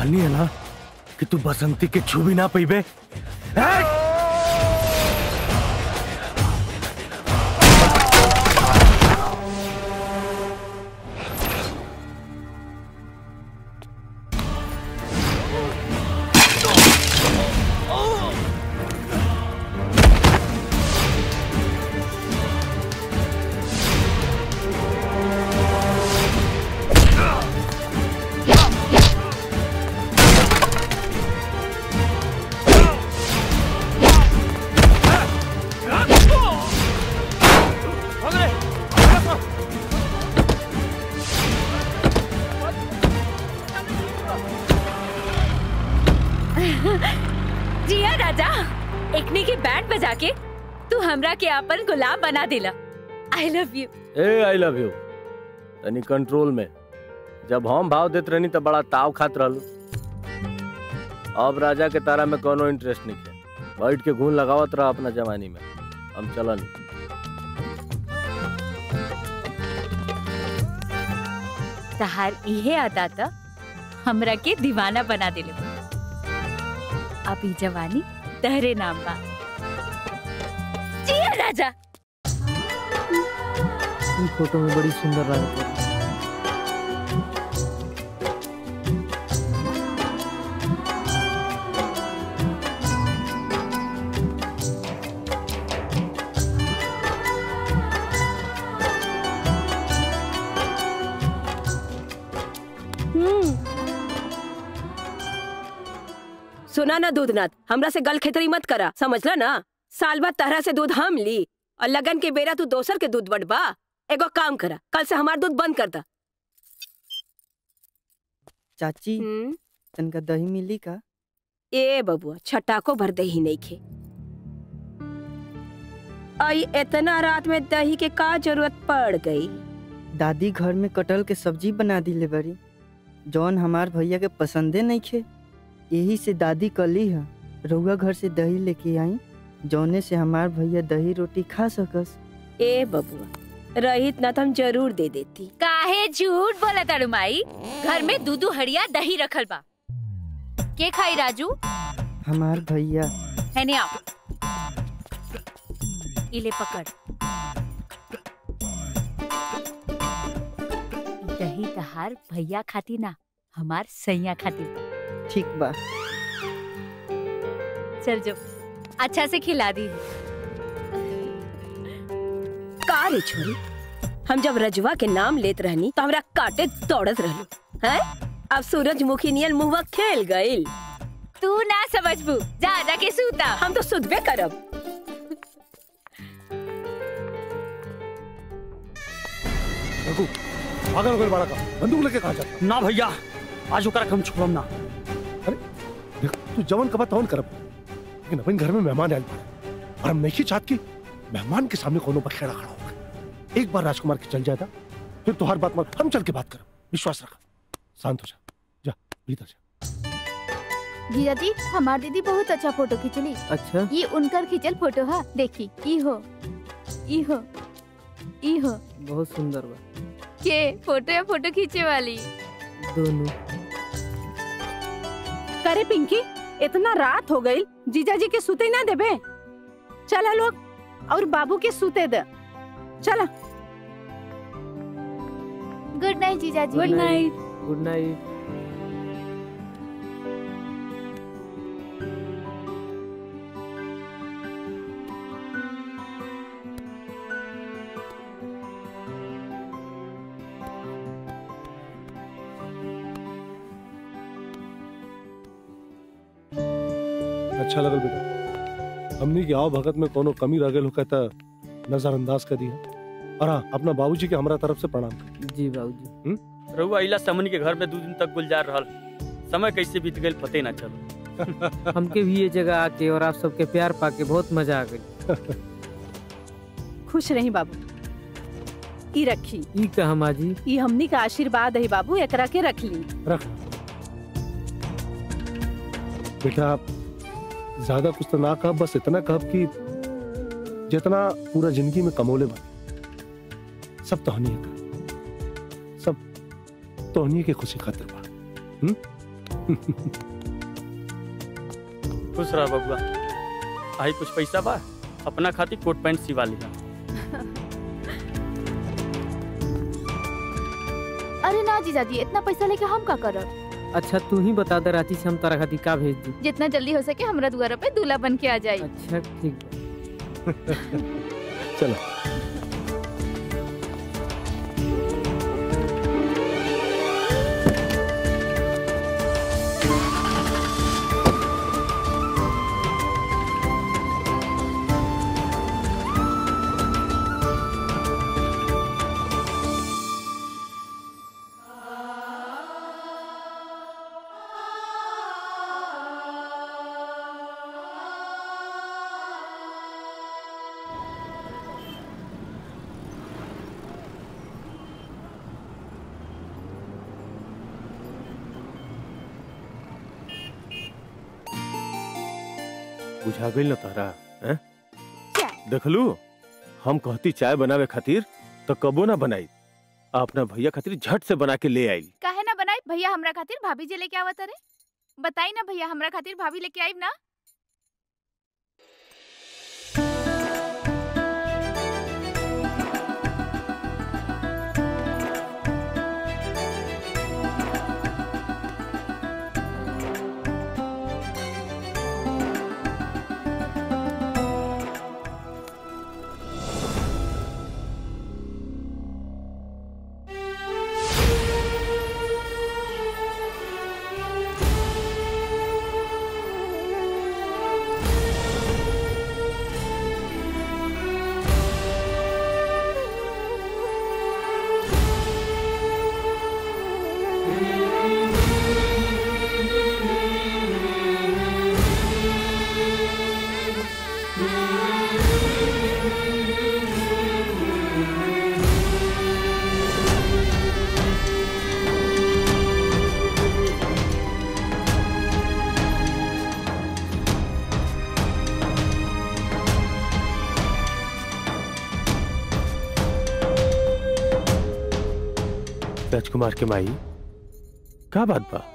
कहनी है ना कि तू बसंती के छू भी ना पीबे जिया राजा एकने की बैंड बजा के तू हमरा के अपन गुलाम बना दिला आई लव यू ए आई लव यू तनी कंट्रोल में जब हम भाव देत रहनी तो बड़ा ताव खात रहलू अब राजा के तारा में कोनो इंटरेस्ट नहीं है बैठ के घून लगावत रहा अपना जवानी में हम चलन तहार इहे अदा त हमरा के दीवाना बना दिले अब ई जवानी तहरे नाम बा जिया राजा ई फोटो में बड़ी सुंदर लगता है सुना ना दूधनाथ हमरा से गल खेतरी मत करा समझला ना साल बाद तरह से दूध हम ली और लगन के बेरा तू दोसर के दूध बटबा एगो काम करा कल से हमार दूध बंद कर दा चाची तनका दही मिली का ए बबुआ छटाको भर दही नहीं खे आई इतना रात में दही के का जरूरत पड़ गई दादी घर में कटहल के सब्जी बना दिले बड़ी जौन हमार भैया के पसंदे नहीं खे यही से दादी कली है रउआ घर से दही लेके आई जौने से हमार भैया दही रोटी खा सकस ए बबुआ रहित ना तो हम जरूर दे देती काहे झूठ बोला तारू माई घर में दूधू हड़िया दही रखल बा के खाई राजू हमार भैया है ने आप इले पकड़ दही तहार भैया खाती ना हमार सैया खाती ठीक बा चल जो अच्छा से खिला दी का रे छोरी हम जब रजवा के नाम लेत रहनी तो हमरा काटे दौड़त रहलू हैं अब सूरजमुखी नियन मुहवा खेल गइल तू ना समझबू जा जा के सूता हम तो सुधबे करब रघु पागल हो गए बड़ा का बंदूक लेके कहा जाता ना भैया आज ओकरा के हम छोड़म ना देख तू जवन कबा तवन करब लेकिन अपन घर में मेहमान आयल बा और हम नहीं चाहत कि मेहमान के सामने कोनो बखेड़ा खड़ा होगा एक बार राजकुमार के चल जाता फिर तो हर बात मत हम चल के बात करब विश्वास रख शांत हो जा जा भीतर जा जीजा जी हमार दीदी बहुत अच्छा फोटो खींचली अच्छा ये उनकर खींचल फोटो है देखी ई हो ई हो ई हो बहुत सुंदर बा के फोटो या फोटो खींचे वाली दोनों करे पिंकी इतना रात हो गई जीजा जी के सुते ना देबे चला लोग और बाबू के सुते दे चला गुड नाइट जीजा जी गुड नाइट गुड नाइट अच्छा लगल बेटा हमनी के आओ भगत में कोनो कमी रह गल हो कहता नजरअंदाज कर दिया और हाँ अपना बाबूजी के हमरा तरफ से प्रणाम कर जी बाबूजी रहुआ इला समन के घर में दो दिन तक गुलजार रहल समय कैसे बीत गई पते ना चलो हमके भी ये जगह आके और आप सबके प्यार पाके बहुत मजा आ गई खुश रही बाबू ई रखी ई कहा माजी ई हमनी का आशीर्वाद है बाबू एकरा के रख ली रख बेटा ज्यादा कुछ तो ना कह बस इतना कह कि जितना पूरा जिंदगी में कमोले बने सब तोहनी का सब तोहनी के खुशी खातिर बा हम्म खुश रह बबुआ आई कुछ पैसा बा अपना खातिर कोट पैंट सिवा लिया अरे ना जीजाजी इतना पैसा लेके हम का करब अच्छा तू ही बता दे रांची से हम तारा खातिर का भेज दी जितना जल्दी हो सके हमरा दुआरा पे दूल्हा बन के आ जाई अच्छा ठीक बा। चलो बुझा गई न तारा हैं? देखलू हम कहती चाय बनावे खातिर तो कबो ना बनाई आ अपना भैया खातिर झट से बना के ले आई काहे ना बनाई भैया हमरा खातिर भाभी जी लेके आवत रे बताई ना भैया हमरा खातिर भाभी लेके आई ना राजकुमार के माई का बात बा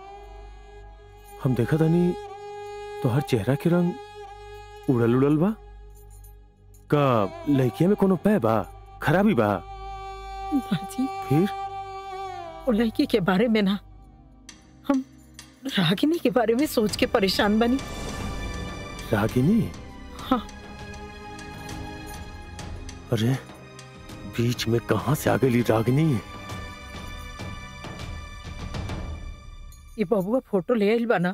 हम देखा तानी तो हर चेहरा के रंग उड़ल उड़ल बा का लड़किया में कोनो पै बा खराबी बा बाजी फिर वो लड़की के बारे में ना हम रागिनी के बारे में सोच के परेशान बनी रागिनी हाँ अरे बीच में कहां से आ गई रागिनी ये बबुआ फोटो ले आइल बना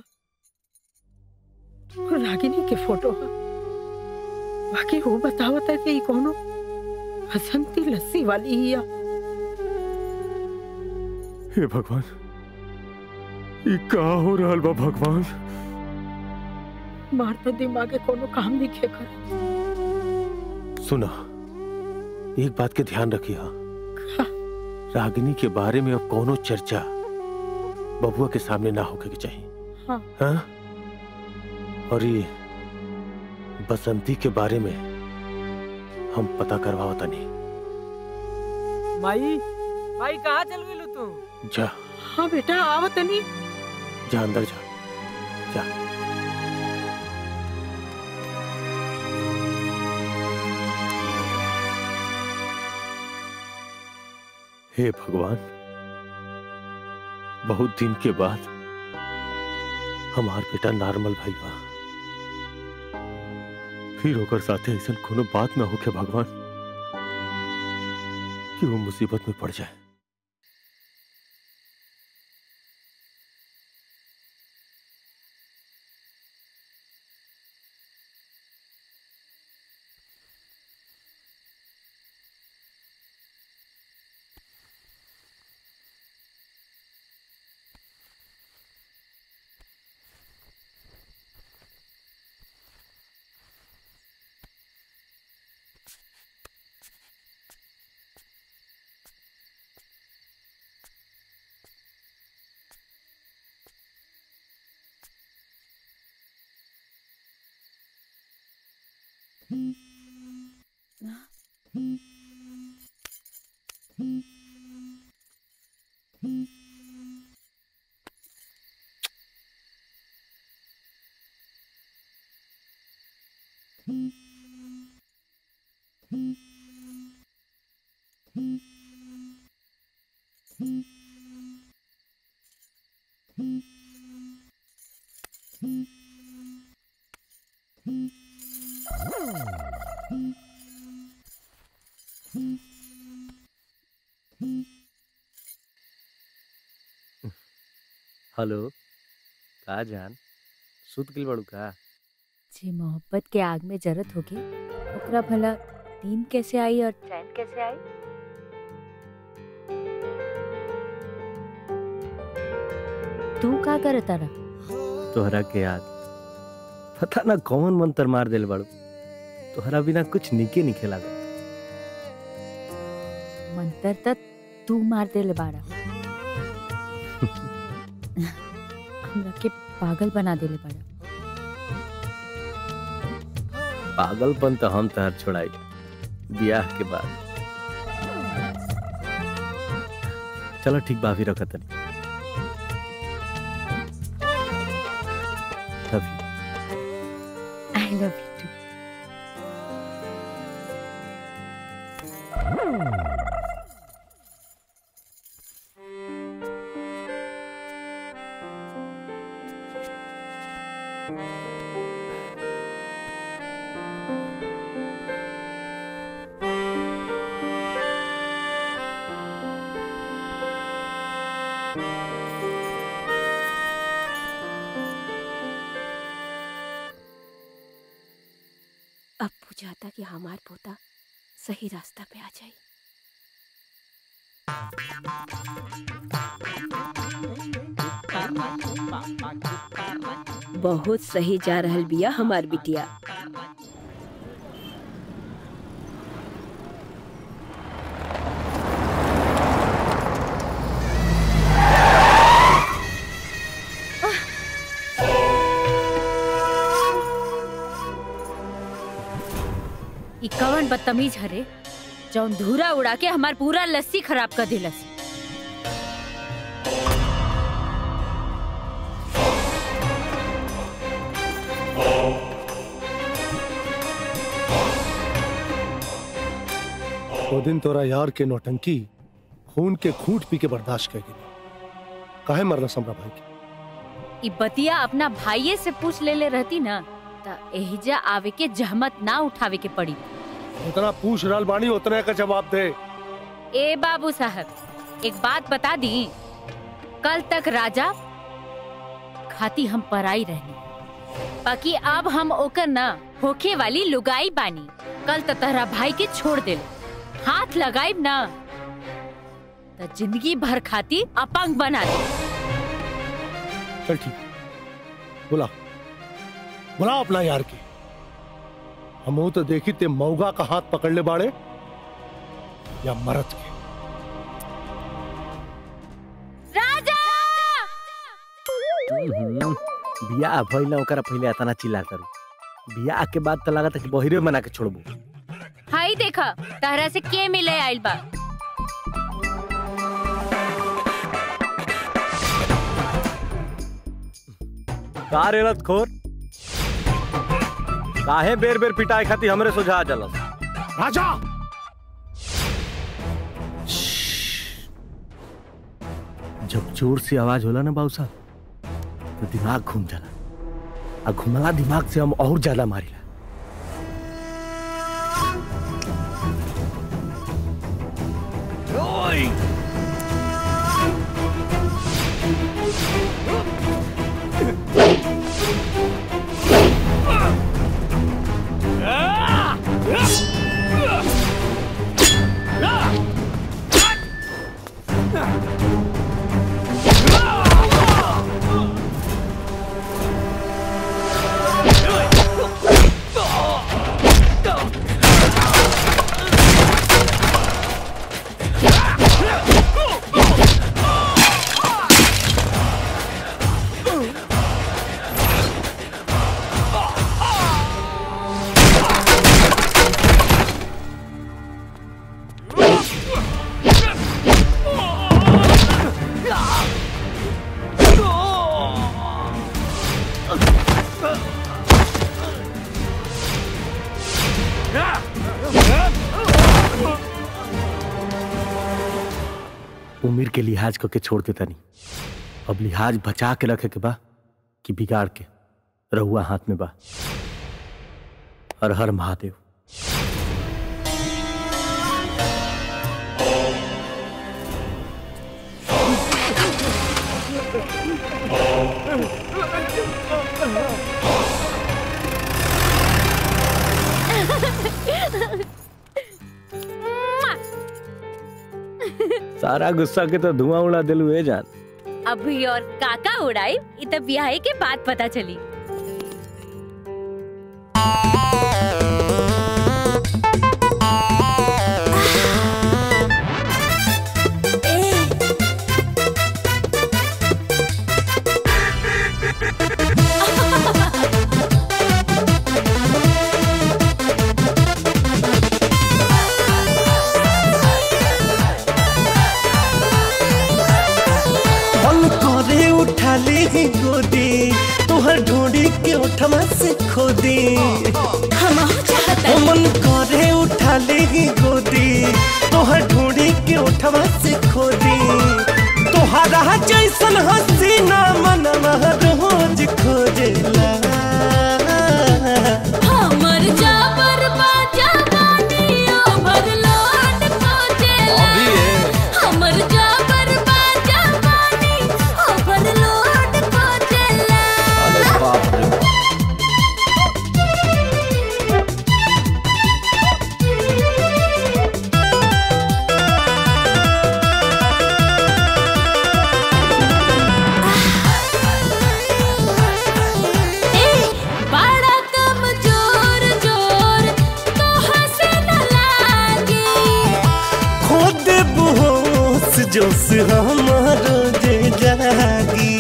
और रागिनी के फोटो ह। बाकी वो बतावत है कि ये कोनो हसंती लस्सी वाली ही है हे भगवान ये का हो रहल बा भगवान मार तो दिमागे कोनो काम नहीं खे कर सुना एक बात के ध्यान रखिए रागिनी के बारे में अब कोनो चर्चा बबुआ के सामने ना होके के चाहिए हाँ हाँ? और ये बसंती के बारे में हम पता करवावता नहीं माई माई कहाँ चल गई तू जा हाँ बेटा आवत नहीं जा अंदर जा जा हे भगवान बहुत दिन के बाद हमार बेटा नॉर्मल भाई बा फिर होकर साथे ऐसा कोनो बात ना होके भगवान कि वो मुसीबत में पड़ जाए हेलो का जान सुत गेल बड़ू का जे मोहब्बत के आग में जरत होगी ओकरा भला नींद कैसे आई और चैन कैसे आई तू का करता रहा तोहरा के याद पता ना कौन मंत्र मार देल बड़ू तोहरा बिना कुछ निके निके लागत मंतर तक तू मार देले बाड़ा हमरा के पागल बना देले बाड़ा पागलपन तो हम तहर छोड़ाई ब्याह के बाद चलो ठीक बाफी रखत तनी love you I love you too अब बुझाता कि हमार पोता सही रास्ता पे आ जाई बहुत सही जा रहल बिया हमार बिटिया ई कवन बदतमीज हरे जौन धूरा उड़ा के हमार पूरा लस्सी खराब कर दिलस वो दिन तोरा यार के नौटंकी खून के खूंट पी के बर्दाश्त कर गई काहे मरना समरा भाई के ई बतिया अपना भाइये से पूछ ले ले रहती ना त एहिजा आवे के जहमत ना उठावे के पड़ी उतना पूछ रहल बानी उतने का जवाब दे ए बाबू साहब एक बात बता दी कल तक राजा खाती हम पराई रहनी बाकी अब हम ओकर ना होखे वाली लुगाई बानी कल त तहरा भाई के छोड़ दे हाथ लगाइब ना त जिंदगी भर खाती अपंग बना दे चल ठीक बुला बुला अपना यार के हम तो देखी ते मऊगा का हाथ पकड़ ले बाड़े या मरद के राजा हम्म, बियाह भइल ना ओकरा पहिले इतना चिल्ला करू बियाह के बाद तो लागत है कि बहिरे बना के छोड़बू हाई देखा तहरा से के मिले आइल बा का रेलत खोर काहे बेर बेर पिटाई खाती हमरे सुझा जलस राजा जब जोर से आवाज होला ना बाबू साहब तो दिमाग घूम जाला आ घुमला दिमाग से हम और ज्यादा मारिला Ah! उम्र के लिहाज करके छोड़ देता नहीं अब लिहाज बचा के रखे के बा कि बिगाड़ के रहुआ हाथ में बा हर हर महादेव सारा गुस्सा के तो धुआं उड़ा दिलू ए जान अभी और काका उड़ाई इ त ब्याहे के बाद पता चली मन करे उठा ले गोदी तोहर ढूंढी के उठमा से खोदी हम मन करे उठा ले गोदी तोहर ढूंढी के उठमा से खोदी तोहरा जैसन हसीना मनवा रोज खोजेला हमर जाबर बाजा बानियो भरलोट खोजेला हमर जाबर बाजा बानी ओ भरलोट खोजेला बाप रे ए बड़ा कमजोर जोर तो हंसे न लागे खुद बेहोश जोश हमारो जे जागी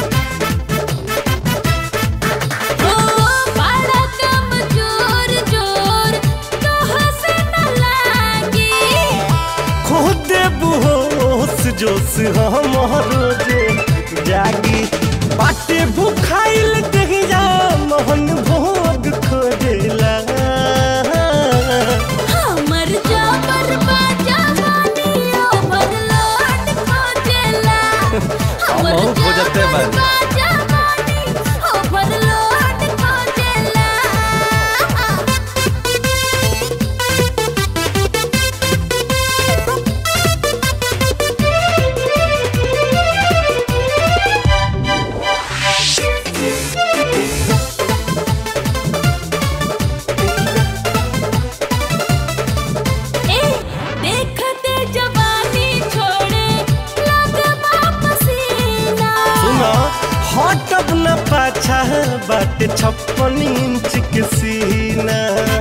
ओ बड़ा कमजोर जोर तो हंसे न लागे खुद बेहोश जोश हमारो जे जागी बाटे भूखाइल देहिया मोहन भोग खोजेला हमर जाबर बाजा बानियो भरलोट खोजेला हमर हम हो जाते हैं भाई बाजा बानी ओ भरलोट खोजेला ए देखते जवानी छोड़े लगमा पसीना सुना हटब न पाछा बाटे छप्पन इंच के सीना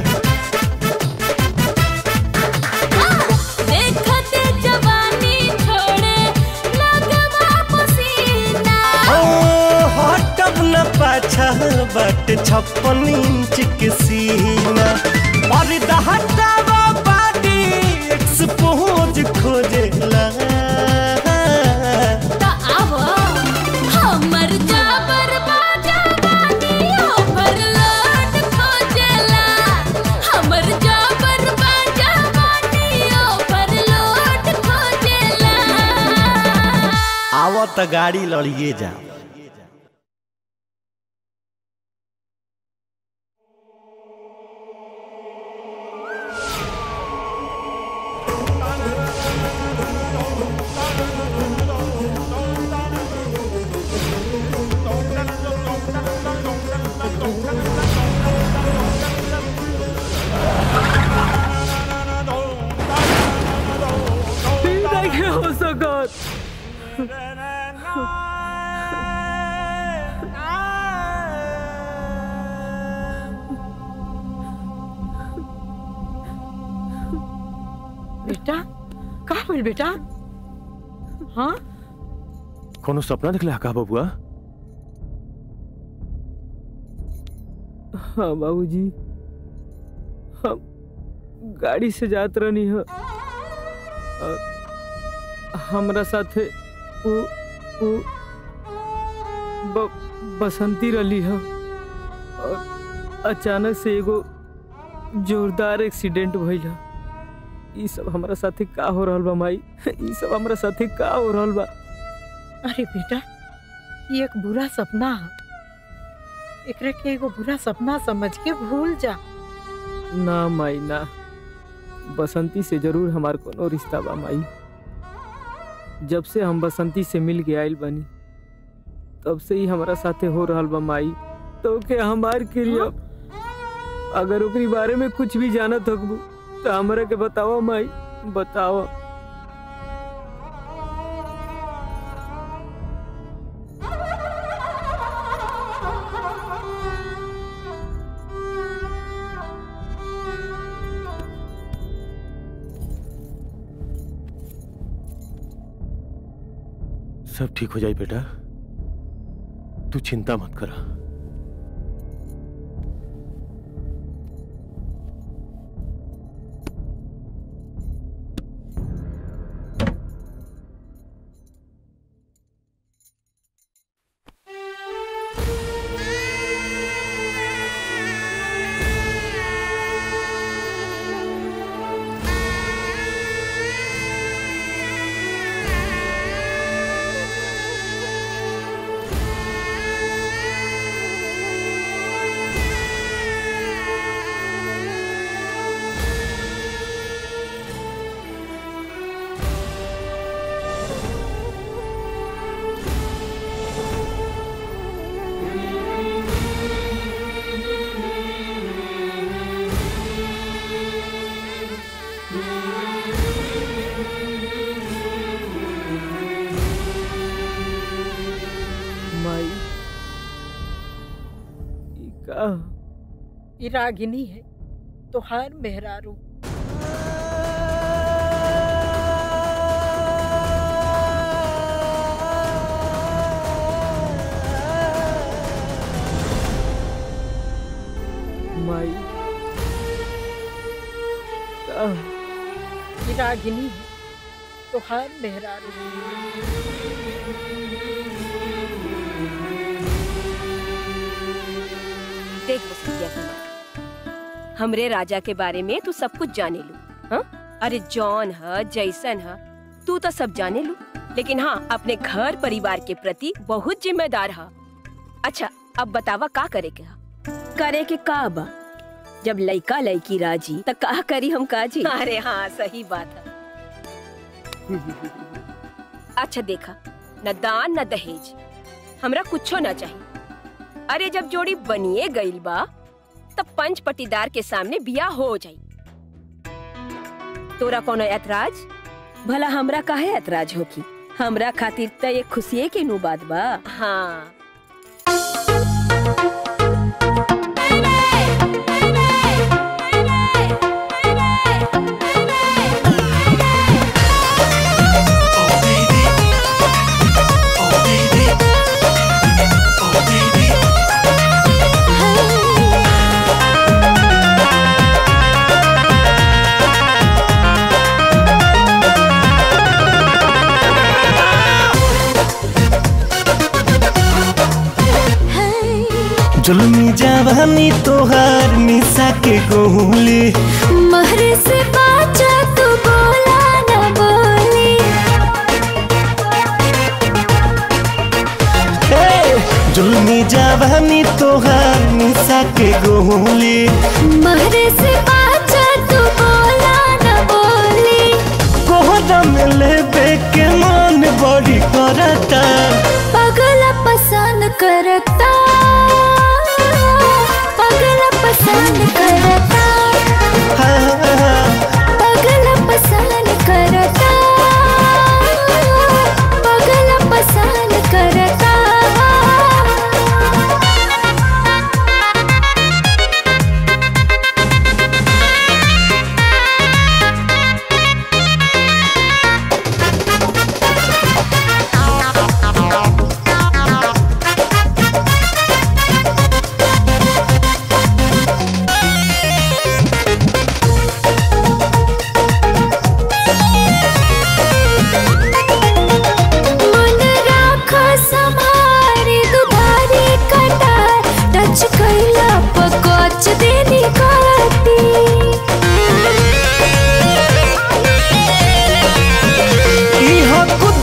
देखते जवानी छोड़े लगमा पसीना ओ हटब न पाछा बाटे छप्पन इंच के सीना पर्दा हटावा बाटी एक्सपोज खोजेला त आव हमर जाबर बाजा बानियो भरलोट खोजेला हमर जाबर बाजा बानियो भरलोट खोजेला आव त गाड़ी लड़िए जा नहीं हो सकत बेटा का बोल बेटा हाँ कोनो सपना दिखला का बबुआ हाँ बाबूजी हम गाड़ी से जात रहनी है और हमरा साथे उ उ ब, बसंती रली है और अचानक से एगो जोरदार एक्सीडेंट भइल है ई सब हमरा साथे का हो रहल बा माई ये सब हमरा साथे का हो रहल बा अरे बेटा ये एक बुरा सपना है एकरा के एगो बुरा सपना समझ के भूल जा ना माई ना बसंती से जरूर हमार कोनो रिश्ता बा माई जब से हम बसंती से मिल के आइल बनी तब से ही हमारा साथे हो रहल बा माई तो के हमार क्रिया अगर ओकरी बारे में कुछ भी जानत होकबू तो हमरा के बताओ माई बताओ सब ठीक हो जाए बेटा तू चिंता मत करा माई ई का ई रागिनी है तोहार मेहरारू माई का ई रागिनी है तोहार मेहरारू देख बसंतिया कुमार हमरे राजा के बारे में तू सब कुछ जाने लू हाँ अरे जॉन है जैसन है तू तो सब जाने लू लेकिन हाँ अपने घर परिवार के प्रति बहुत जिम्मेदार है अच्छा अब बतावा का करे के हा? करे के का बा जब लइका लइकी राजी त का करी हम काजी अरे हाँ सही बात है अच्छा देखा न दान न दहेज हमरा कुछो न चाहिए अरे जब जोड़ी बनिए गईल बा तब पंच पटीदार के सामने बिया हो जाई तोरा कोनो ऐतराज भला हमरा काहे ऐतराज होकी हमरा खातिर त ये खुशिये के नु बात बा हाँ जुल्मी जवानी तोहार निशा के गोली महरे से बाचा तू बोला न बोली जुल्मी जवानी तोहार निशा के गोली महरे से बाचा तू बोला न बोली कोहरा में लेबे के मन बड़ी करता पगला पसंद करता पगला पसंद करता पगला पसंद करता पगला पसंद करता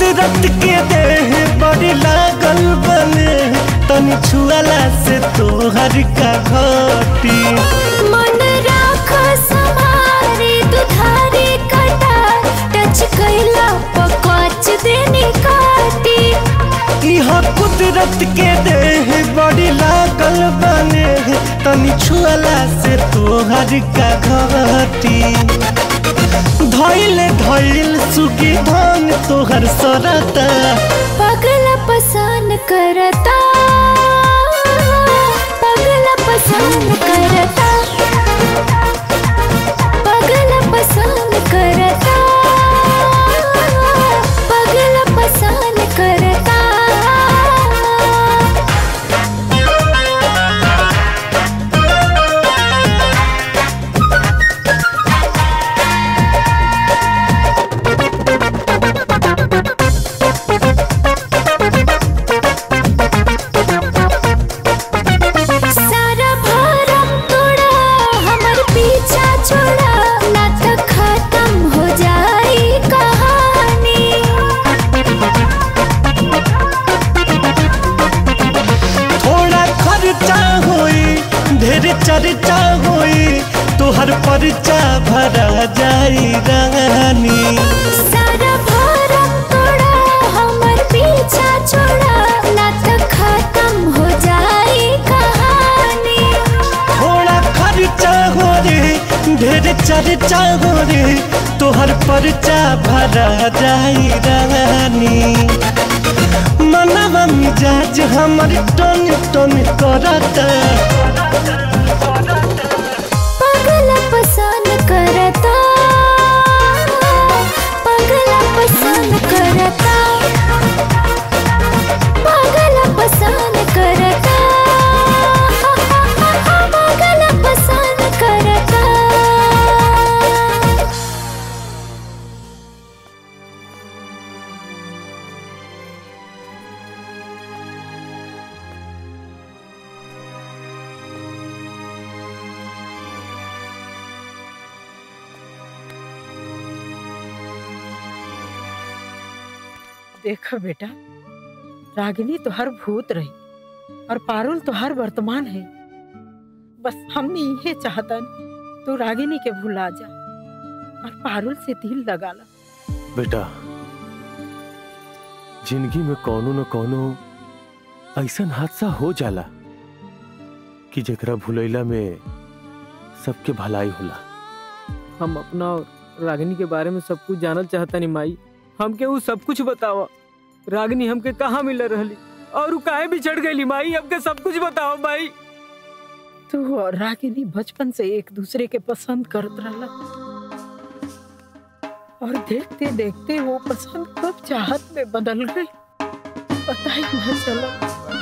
कुदरत के देह बड़ी लागल बने तनी छुअला से तोहर का घटी मन राख समारे दुधारी कटा टच कैला पकच देनी काटी इहा कुदरत के देह बड़ी लागल बने तनी छुअला से तोहर का घटी धैल धैल सुगी धान तोहर सरता पगला पसान करता पगला पसान करता पगला पसान करता पगला पसान करता सारा भरम तोड़ा हमर पीछा छोड़ा ना तो खत्म हो जाई कहानी थोड़ा खर्चा होई ढेर चर्चा होई तोहर परचा भरा जाई रानी सारा भरम तोड़ा हमर पीछा छोड़ा ना तो खत्म हो जाई कहानी थोड़ा खर्चा हो रे ढेर चर्चा हो रे तोहर परचा भरा जाई रानी मनवा मिजाज हमर टन टन करता पगला पसंद करता पगला पसंद करता पगला पसंद करता पगला पसंद करता देखो बेटा रागिनी तो हर भूत रही और पारुल तो हर वर्तमान है बस हमने ये चाहता नहीं तू रागिनी के भुला जा और पारुल से दिल लगा ला बेटा जिंदगी में कौनो न कौनो ऐसन हादसा हो जाला कि जेकरा भुलैला में सबके भलाई होला हम अपना और रागिनी के बारे में सब कुछ जानल चाहता नहीं माई हमके वो सब कुछ बतावा रागिनी हमके कहाँ मिल रहली और वो काहे बिछड़ गई माई हमके सब कुछ बताओ माई तू और रागिनी बचपन से एक दूसरे के पसंद करत रहला और देखते देखते वो पसंद कब चाहत में बदल गई पता ही न चला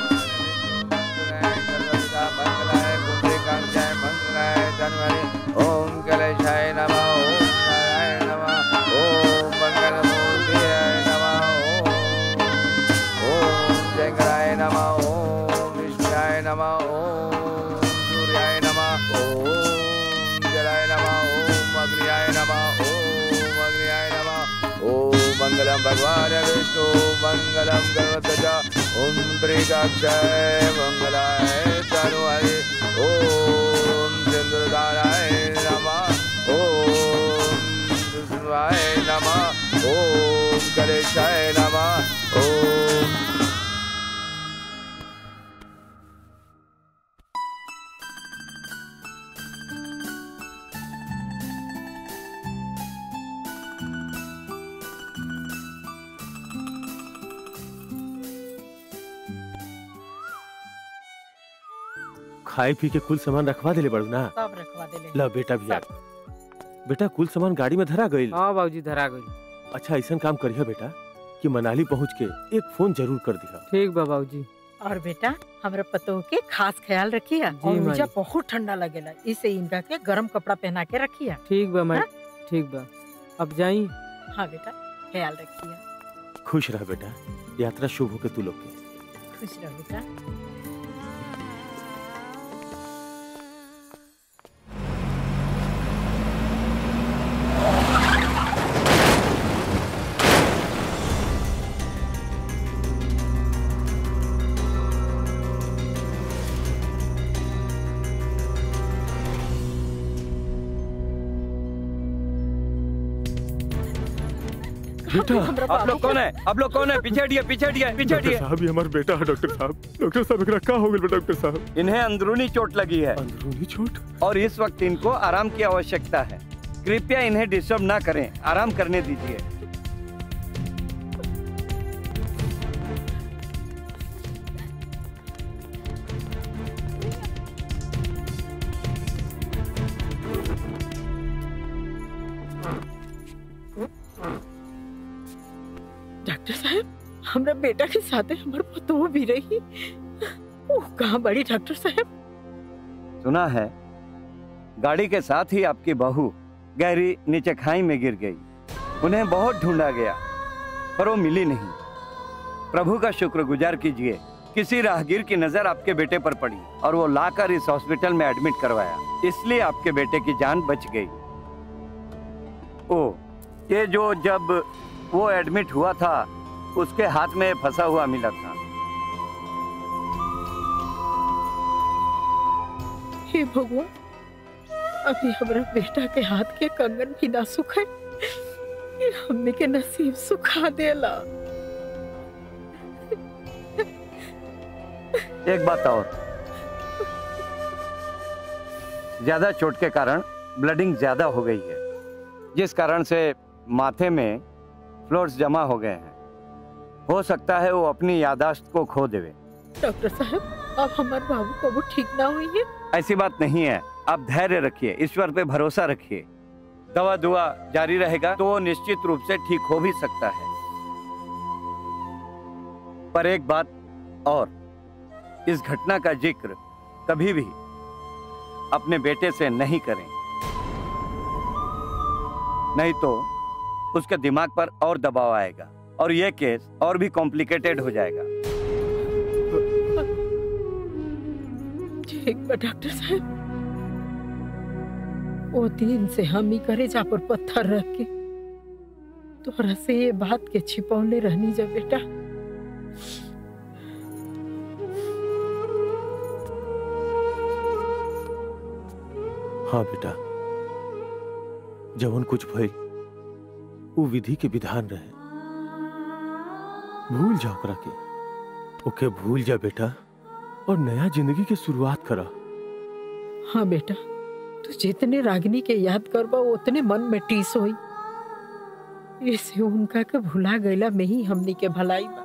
ओम गणेशाय नमः ओम नारायण नमः ओम मंगलमूर्तियाय नमः ओम ओम शंकराय नमः ओम विष्णुयाय नमः ओम सूर्याय नमः ओम जलाय नमः ओम अग्नियाय नमः ओम अग्नियाय नमः ओम मंगलम भगवान विष्णु मंगलम गणपतज ओम त्रिकाक्षाय मंगलाय तनुहरि ओम चंद्रदाराय नमः ओम विष्णुवाय नमः ओम गणेशाय नमः ओम खाए पी के कुल सामान रखवा देले बड़ू ना सब रखवा देले ला बेटा भैया बेटा कुल सामान गाड़ी में धरा गई हाँ बाबूजी धरा गई अच्छा ऐसा काम करिए बेटा कि मनाली पहुंच के एक फोन जरूर कर दिया ठीक बा बाबूजी और बेटा हमरा पतोह के खास ख्याल रखिया जी, और माई। मुझे बहुत ठंडा लगेला इसे इनका के गरम कपड़ा पहना के रखिया ठीक बा माई ठीक बा अब जाई हाँ बेटा ख्याल रखिया खुश रह बेटा यात्रा शुभ हो के तू लोग के खुश रहो बेटा बेटा आप लोग कौन है आप लोग कौन है पीछे हटिए पीछे हटिए पीछे डॉक्टर हटिए साहब ये हमारा बेटा है डॉक्टर साहब डॉक्टर साहब एकरा का हो गया डॉक्टर साहब इन्हें अंदरूनी चोट लगी है अंदरूनी चोट और इस वक्त इनको आराम की आवश्यकता है कृपया इन्हें डिस्टर्ब ना करें आराम करने दीजिए डॉक्टर साहब हमरा बेटा के साथे हमर पतोह भी रही ओ कहाँ बड़ी डॉक्टर साहब सुना है गाड़ी के साथ ही आपकी बहू गहरी नीचे खाई में गिर गई उन्हें बहुत ढूंढा गया पर वो मिली नहीं प्रभु का शुक्रगुजार कीजिए किसी राहगीर की नजर आपके बेटे पर पड़ी और वो लाकर इस हॉस्पिटल में एडमिट करवाया इसलिए आपके बेटे की जान बच गई ओ ये जो जब वो एडमिट हुआ था उसके हाथ में फंसा हुआ मिला था हे भगवान अभी हमरा बेटा के हाथ के कंगन भी ना सुखे ये हमने के नसीब सुखा देला एक बात और ज्यादा चोट के कारण ब्लडिंग ज्यादा हो गई है जिस कारण से माथे में फ्लोर्स जमा हो गए हैं हो सकता है वो अपनी यादाश्त को खो देवे डॉक्टर साहब अब हमारे बाबू को वो ठीक ना हुई है ऐसी बात नहीं है आप धैर्य रखिए ईश्वर पे भरोसा रखिए दवा दुआ जारी रहेगा तो वो निश्चित रूप से ठीक हो भी सकता है पर एक बात और इस घटना का जिक्र कभी भी अपने बेटे से नहीं करें नहीं तो उसके दिमाग पर और दबाव आएगा और यह केस और भी कॉम्प्लिकेटेड हो जाएगा ठीक बा डॉक्टर साहब वो दिन से हम ही करे जा पर पत्थर रख के तोहरा से ये बात के छिपौले रहनी जा बेटा हाँ बेटा जवन कुछ भइल वो विधि के विधान रहे भूल जा ओकरा के ओके भूल जा बेटा और नया जिंदगी के शुरुआत करा हाँ बेटा तू जितने रागिनी के याद करबा उतने मन में टीस होई इसे उनका के भुला गईला में ही हमनी के भलाई बा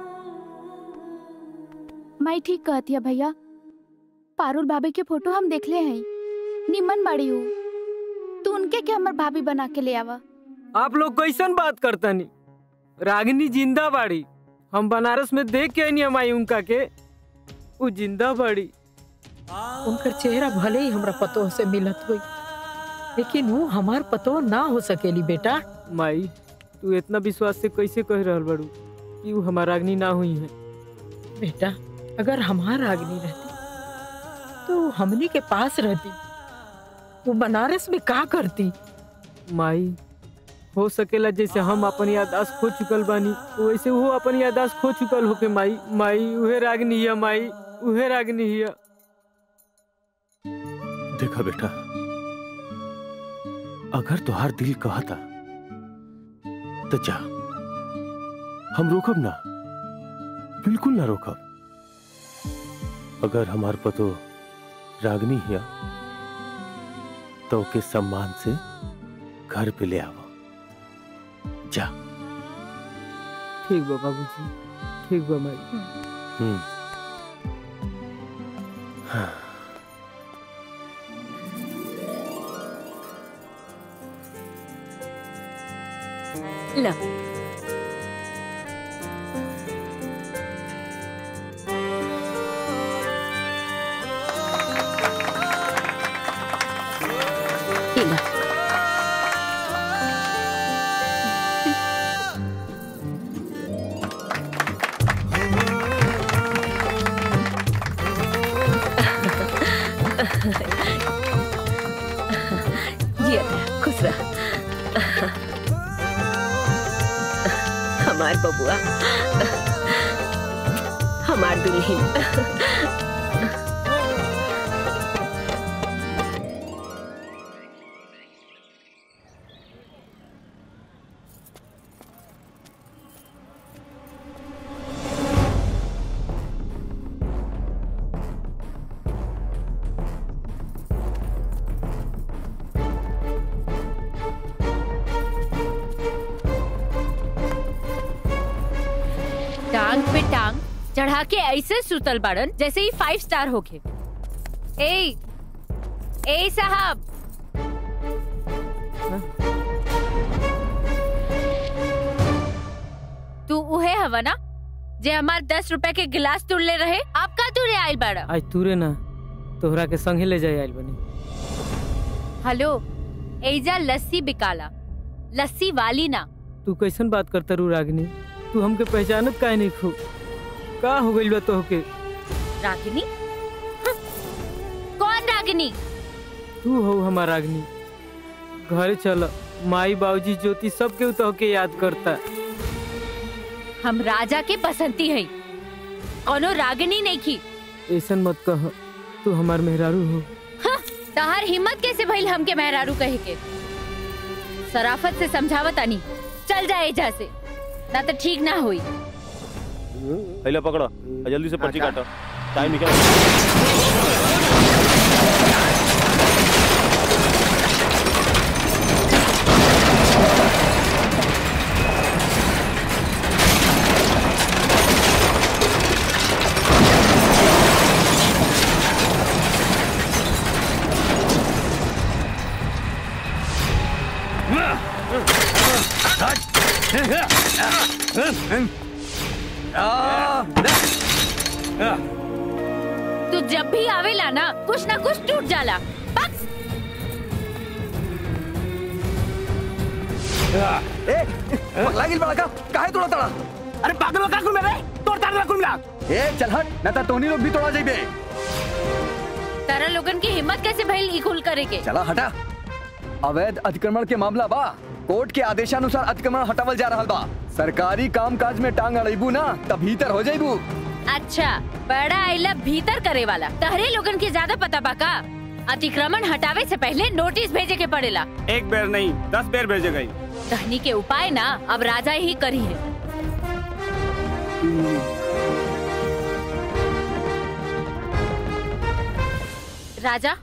मैं ठीक कहती है भैया पारुल भाभी के फोटो हम देखले हैं निमन बाड़ी हूँ तू उनके के हमर भाभी बना के ले आवा आप लोग कैसन बात करता नी रागिनी जिंदा बाड़ी हम बनारस में देख के नहीं हमारी उनका के वो जिंदा बाड़ी उनकर चेहरा भले ही हमरा पतोह से मिलत हुई लेकिन वो हमार पतोह ना हो सकेली बेटा माई तू इतना विश्वास से कैसे कह रहल बड़ू कि वो हमारा रागनी ना हुई है बेटा अगर हमार रागनी रहती तो वो हमनी के पास रहती वो बनारस में का करती माई हो सकेला जैसे हम अपन यादाश्त खो चुकल बानी वैसे वो अपन यादाश्त खो चुकल होके माई माई उहे रागनी हिया माई उहे रागनी हिया देखा बेटा अगर तुहार दिल कहता तो जा हम रोकब ना बिल्कुल ना रोकब अगर हमार पतो रागनी हिया तो ओके सम्मान से घर पे ले आवो जा ठीक बा बाबूजी ठीक बा माई हम्म हाँ ला ये ला। जी खुश रह हमार बबुआ हमार दुल्हन टांग पे टांग चढ़ा के ऐसे सुतल बाड़न जैसे ही फाइव स्टार होके ए ए साहब तू उहे हवा ना जे हमार दस रुपए के गिलास तुड़ले रहे आपका तुरे आइल बाड़ा आज तूरे ना तोहरा के संगे ले जाए आइल बनी हेलो एजा लस्सी बिकाला लस्सी वाली ना तू कैसन बात करता रू रागिनी तू हमके पहचानत काहे नहीं खू का हो गइल बा तोहके रागिनी हं, कौन रागिनी तू हो हमार रागिनी घरे चल माई बाबूजी ज्योति सब के तोहके याद करता हम राजा के बसंती है कोनो रागिनी नहीं की ऐसन मत कह तू हमार मेहरारू हो हाँ, तहार हिम्मत कैसे भइल हमके मेहरारू कहे के सराफत से समझावत आनी चल जाए एजा से ना तो ठीक ना होई पहले पकड़ो और जल्दी से पर्ची काटो टाइम निकल तू जब भी आवेला ना कुछ ना कुछ टूट जाला बस ए पगला गिल बड़ा का काहे तोड़ा तड़ा अरे पागल का कुल मेरे तोड़ ताड़ ना कुल मिला ए चल हट ना ता तोनी लोग भी तोड़ा जाइबे तारा लोगन की हिम्मत कैसे भइल ई कुल करे के चला हटा अवैध अतिक्रमण के मामला बा कोर्ट के आदेशानुसार अतिक्रमण हटावल जा रहल बा सरकारी काम काज में टांग अड़ेबू ना तब भीतर हो जाइबू अच्छा बड़ा आइला भीतर करे वाला तहरे लोगन के ज्यादा पता बा का अतिक्रमण हटावे से पहले नोटिस भेजे के पड़ेला एक बेर नहीं दस बेर भेजे गई कहनी के उपाय ना अब राजा ही करी है राजा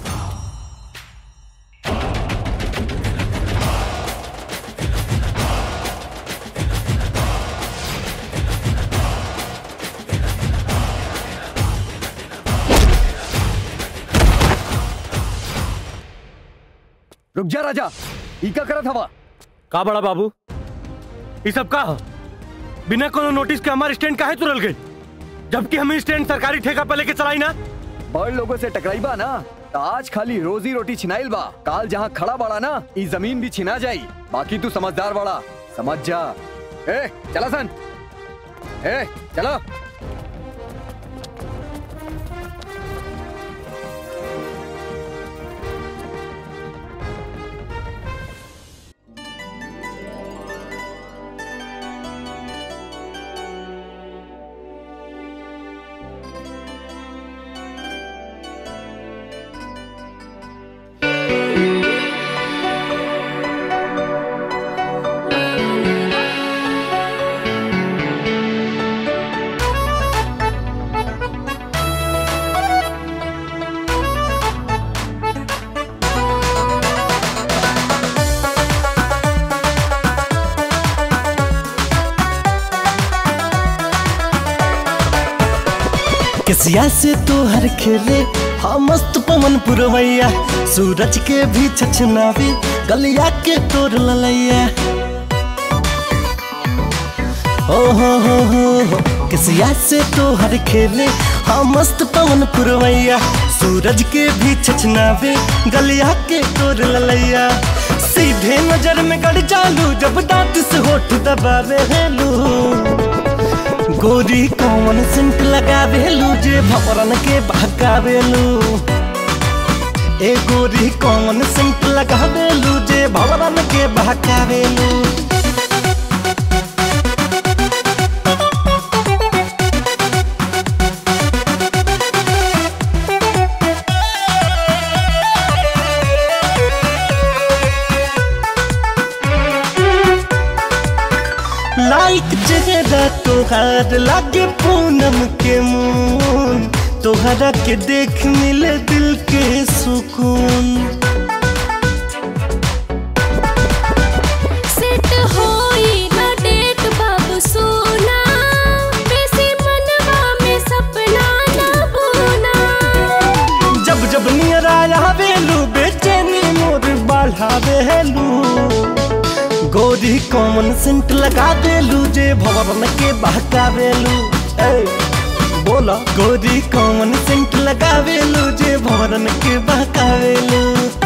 रुक जा राजा ई का करत हवा का बड़ा बाबू ये सब का ह? बिना कोनो नोटिस के हमारे स्टैंड काहे तुरल गए जबकि हम ई स्टैंड सरकारी ठेका पे लेके चलाई ना बड़ लोगों से टकराई बा ना तो आज खाली रोजी रोटी छिनाइल बा काल जहाँ खड़ा बड़ा ना ई जमीन भी छिना जाई बाकी तू समझदार बड़ा समझ जा ए चला सन ए चलो कसिया से तो हर खेले हाँ मस्त पवन पुरवैया सूरज के भी छछनावे गलिया के तोर ललैया ओ हो हो हो हो कसिया से तो हर खेले हाँ मस्त पवन पुरवैया सूरज के भी छछनावे गलिया के तोर ललैया सीधे नजर में गड़ जालू जब दांत से होठ दबावे हेलू गोरी कौन सेंट लगावेलू जे भवरन के बहकावेलू ए गोरी कौन सेंट लगावेलू जे भवरन के बहकावेलू लाइक चेहरा तोहार लागे पूनम के मून तोहरा के देख मिले दिल के सुकून सेट होई ना डेट बाबू सोना देलू गोरी कॉमन सेंट लगा देलू जे भवन के बहकावेलू ए बोला गोरी कॉमन सेंट लगावेलू जे भवन के बहकावेलू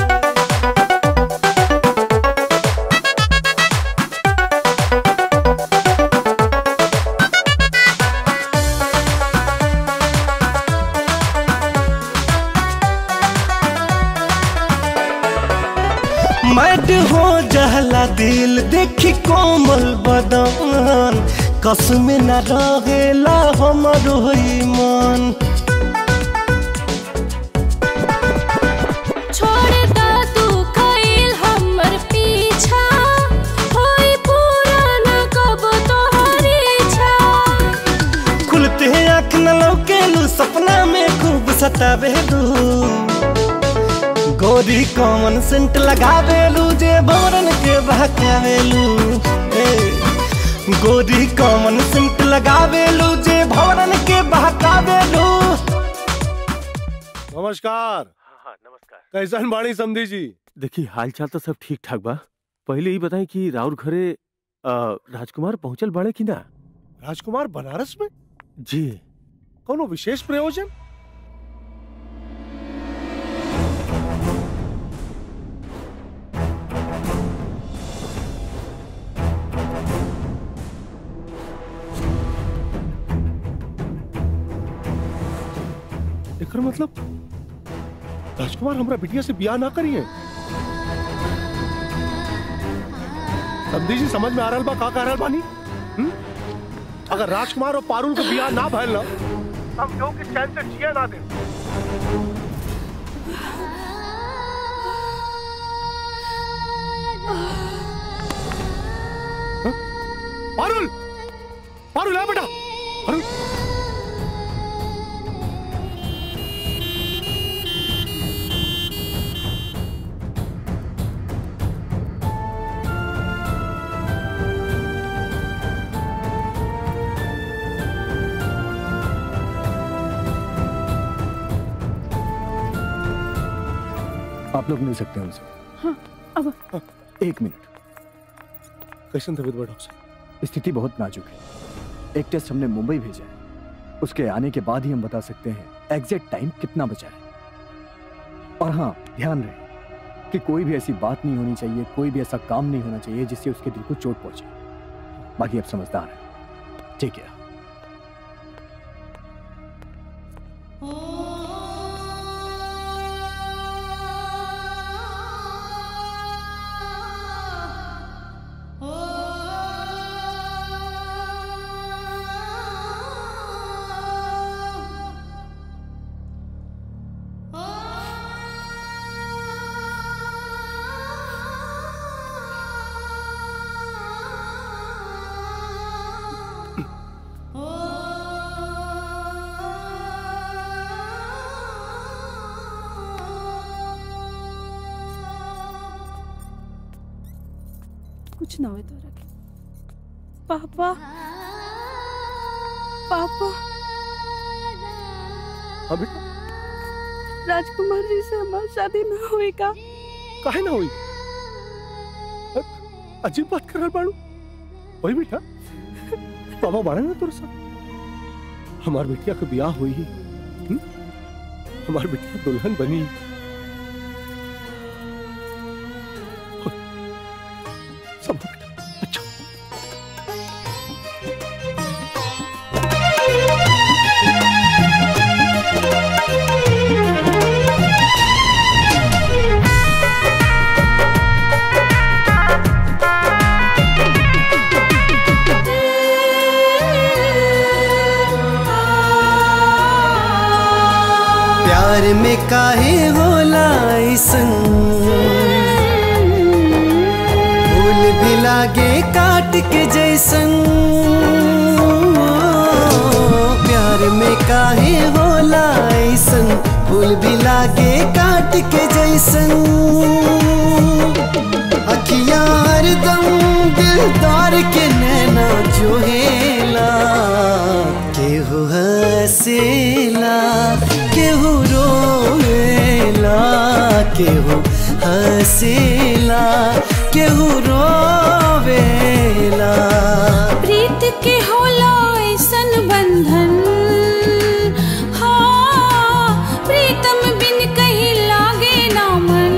मैड हो जहला दिल देखी कोमल बदन कसम न रहेला हमर होई मन छोड़ दा तू कइल हमर पीछा होई पूरा न कब तोहरी इच्छा खुलते आँख न लौकेलू सपना में खूब सतावेलू गोरी कॉमन सेंट लगावेलू जे भवरन के बहकावेलू ए, गोरी कॉमन सेंट लगावेलू जे भवरन के बहकावेलू नमस्कार हाँ नमस्कार कैसन बाणी समधी जी देखिए हाल चाल तो सब ठीक ठाक बा पहले ही बताएं कि राउर घरे अ, राजकुमार पहुंचल बाड़े कि ना राजकुमार बनारस में जी कोनो विशेष प्रयोजन एकर मतलब राजकुमार हमरा बिटिया से बियाह ना करिए समझी जी समझ में आ रहल बा का कह रहल बानी हम्म? अगर राजकुमार और पारुल के बियाह ना भइल ना हम लोग के चैन से जिए ना दे हाँ? पारुल पारुल है बेटा पारुल आप लोग मिल सकते हैं उनसे हाँ, अब एक मिनट कैसन तबीयत बा डॉक्टर साहब स्थिति बहुत नाजुक है एक टेस्ट हमने मुंबई भेजा है उसके आने के बाद ही हम बता सकते हैं एग्जैक्ट टाइम कितना बचा है और हाँ ध्यान रहे कि कोई भी ऐसी बात नहीं होनी चाहिए कोई भी ऐसा काम नहीं होना चाहिए जिससे उसके दिल को चोट पहुंचे बाकी अब समझदार है ठीक है कुछ ना हुए तोरा के पापा पापा हाँ बेटा राजकुमार जी से हमारी शादी ना हुई का काहे ना हुई अ- अजीब बात कर रहल बाड़ू वही बेटा बाबा बाड़ा ना तोरे साथ हमार बेटिया के ब्याह हुई ही हम्म? हमार बेटिया दुल्हन बनी सब हो बेटा अच्छा प्यार में काहे होला ऐसन फूल भी लागे काट के जैसन प्यार में काहे होला ऐसन फूल भी लागे काट के जैसन अखियां हरदम दिलदार के नैना जोहेला केहू हसेला केहू रोएला केहू हसेला होला ऐसन बंधन हाँ प्रीतम बिन कहीं लागे ना मन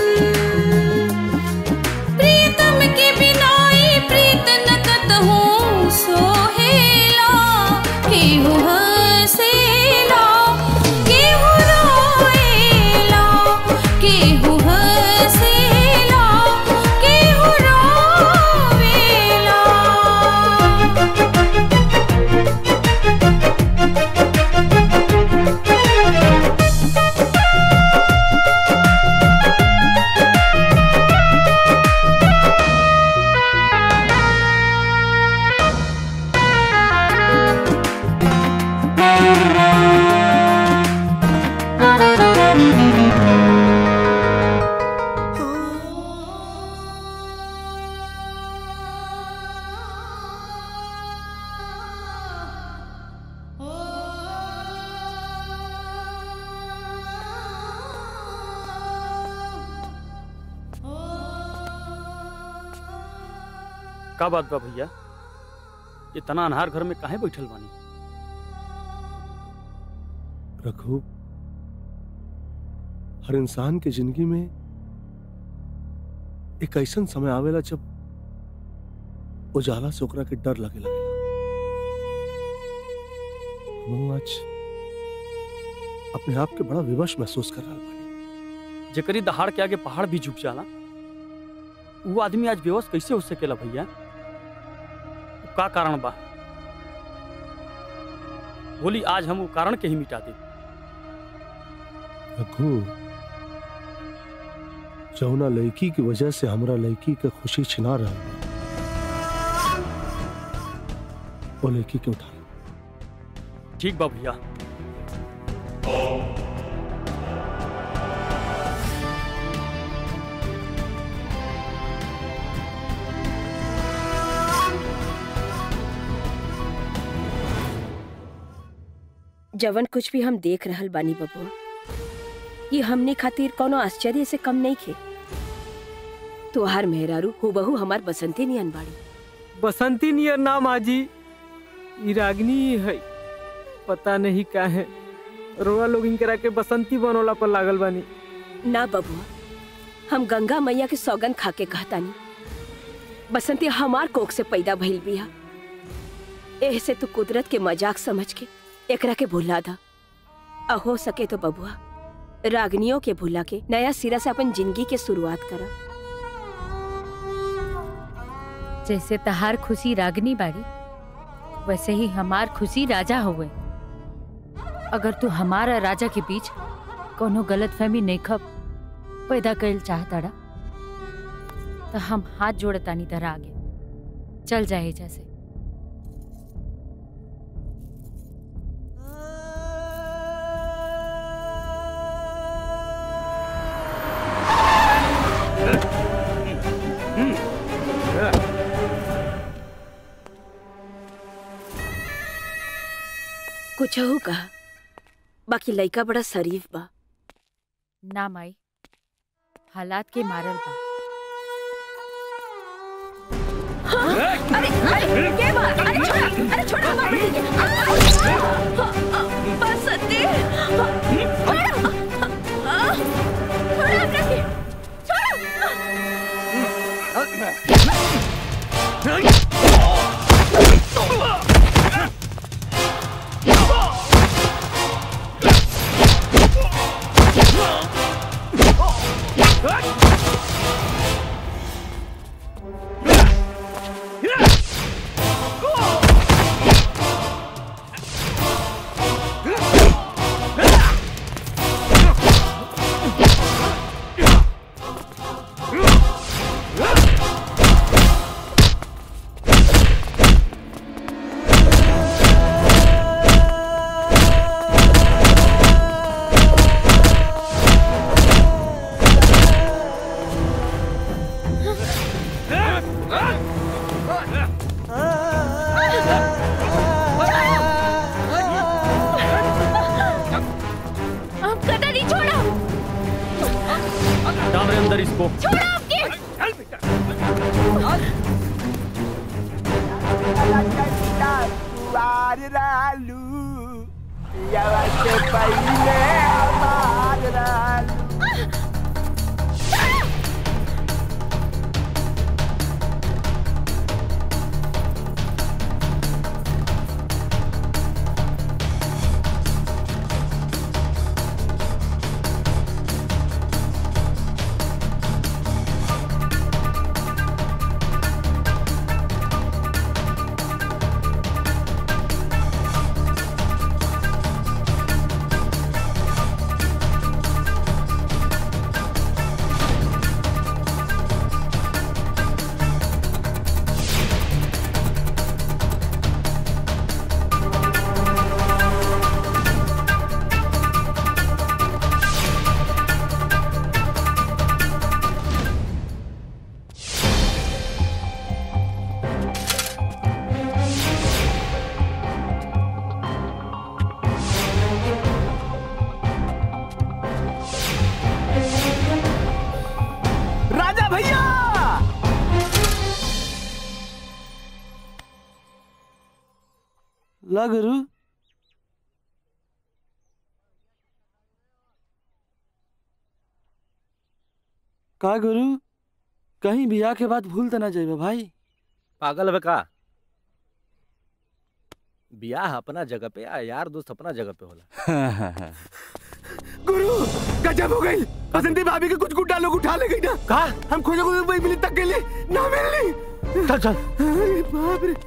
प्रीतम के बिनाई प्रीत न कतहु सोहेला केहू हसेला केहू रोएला केहू हसेला केहू रोवेला का बात बा भैया इतना अनहार घर में काहे बैठल बानी रघु हर इंसान के जिंदगी में एक ऐसा समय आवेला जब उजाला से ओकरा के डर लगे लगेला हम आज अपने आप के बड़ा विवश महसूस कर रहा बानी जेकरी दहाड़ के आगे पहाड़ भी झुक जाला वो आदमी आज बेहोश कैसे हो सकेला भैया वो का कारण बा बोली आज हम वो कारण के ही मिटा दे रघु जौना लड़की की वजह से हमरा लड़की के खुशी छिना रहा बा, वो लड़की के उठा ठीक बा भैया जवन कुछ भी हम देख रहल बानी बबुआ ये हमने खातिर कोनो आश्चर्य से कम नहीं खे तोहार मेहरारू हुबहू हमार बसंती नियन बाड़ी बसंती नियर नाम आजी ई रागनी ही है पता नहीं का है रोआ लोग इनकरा के बसंती बनोला पर लागल बानी ना बबुआ हम गंगा मैया के सौगन खा के कहतानी बसंती हमार कोख से पैदा भइल बिया एह से तू कुदरत के मजाक समझ के एकरा के भुला दा आ हो सके तो बबुआ रागनियों के भुला के नया सिरा से अपन जिंदगी के शुरुआत करा जैसे तहार खुशी रागनी बाड़ी वैसे ही हमार खुशी राजा हुए अगर तू हमारा राजा के बीच कोनो गलत फहमी नहीं खब पैदा कैल चाहताड़ा तो हम हाथ जोड़तानी तरह आगे चल जाए जैसे कुछ हो कहा बाकी लइका बड़ा शरीफ बा ना माई हालात के मारल बा अरे अरे के बा अरे छोड़ा अरे छोड़ा हमार बेटी के बसंती छोड़ा छोड़ा हमरा के अब कदा नहीं छोड़ो डाल रहे अंदर इसको छोड़ो आपके हमार रालू पियावा से पहले हमार रालू राजा भैया ला गुरु का गुरु कहीं बियाह के बाद भूल तो ना जाइबे भाई पागल है का बियाह अपना जगह पे आ यार दोस्त अपना जगह पे होला गुरु गजब हो गई बसंती भाभी के कुछ गुड्डा लोग उठा ले गई ना कहा हम खोजे खोजे वही मिली तक के लिए ना मिलनी चल चल अरे बाप रे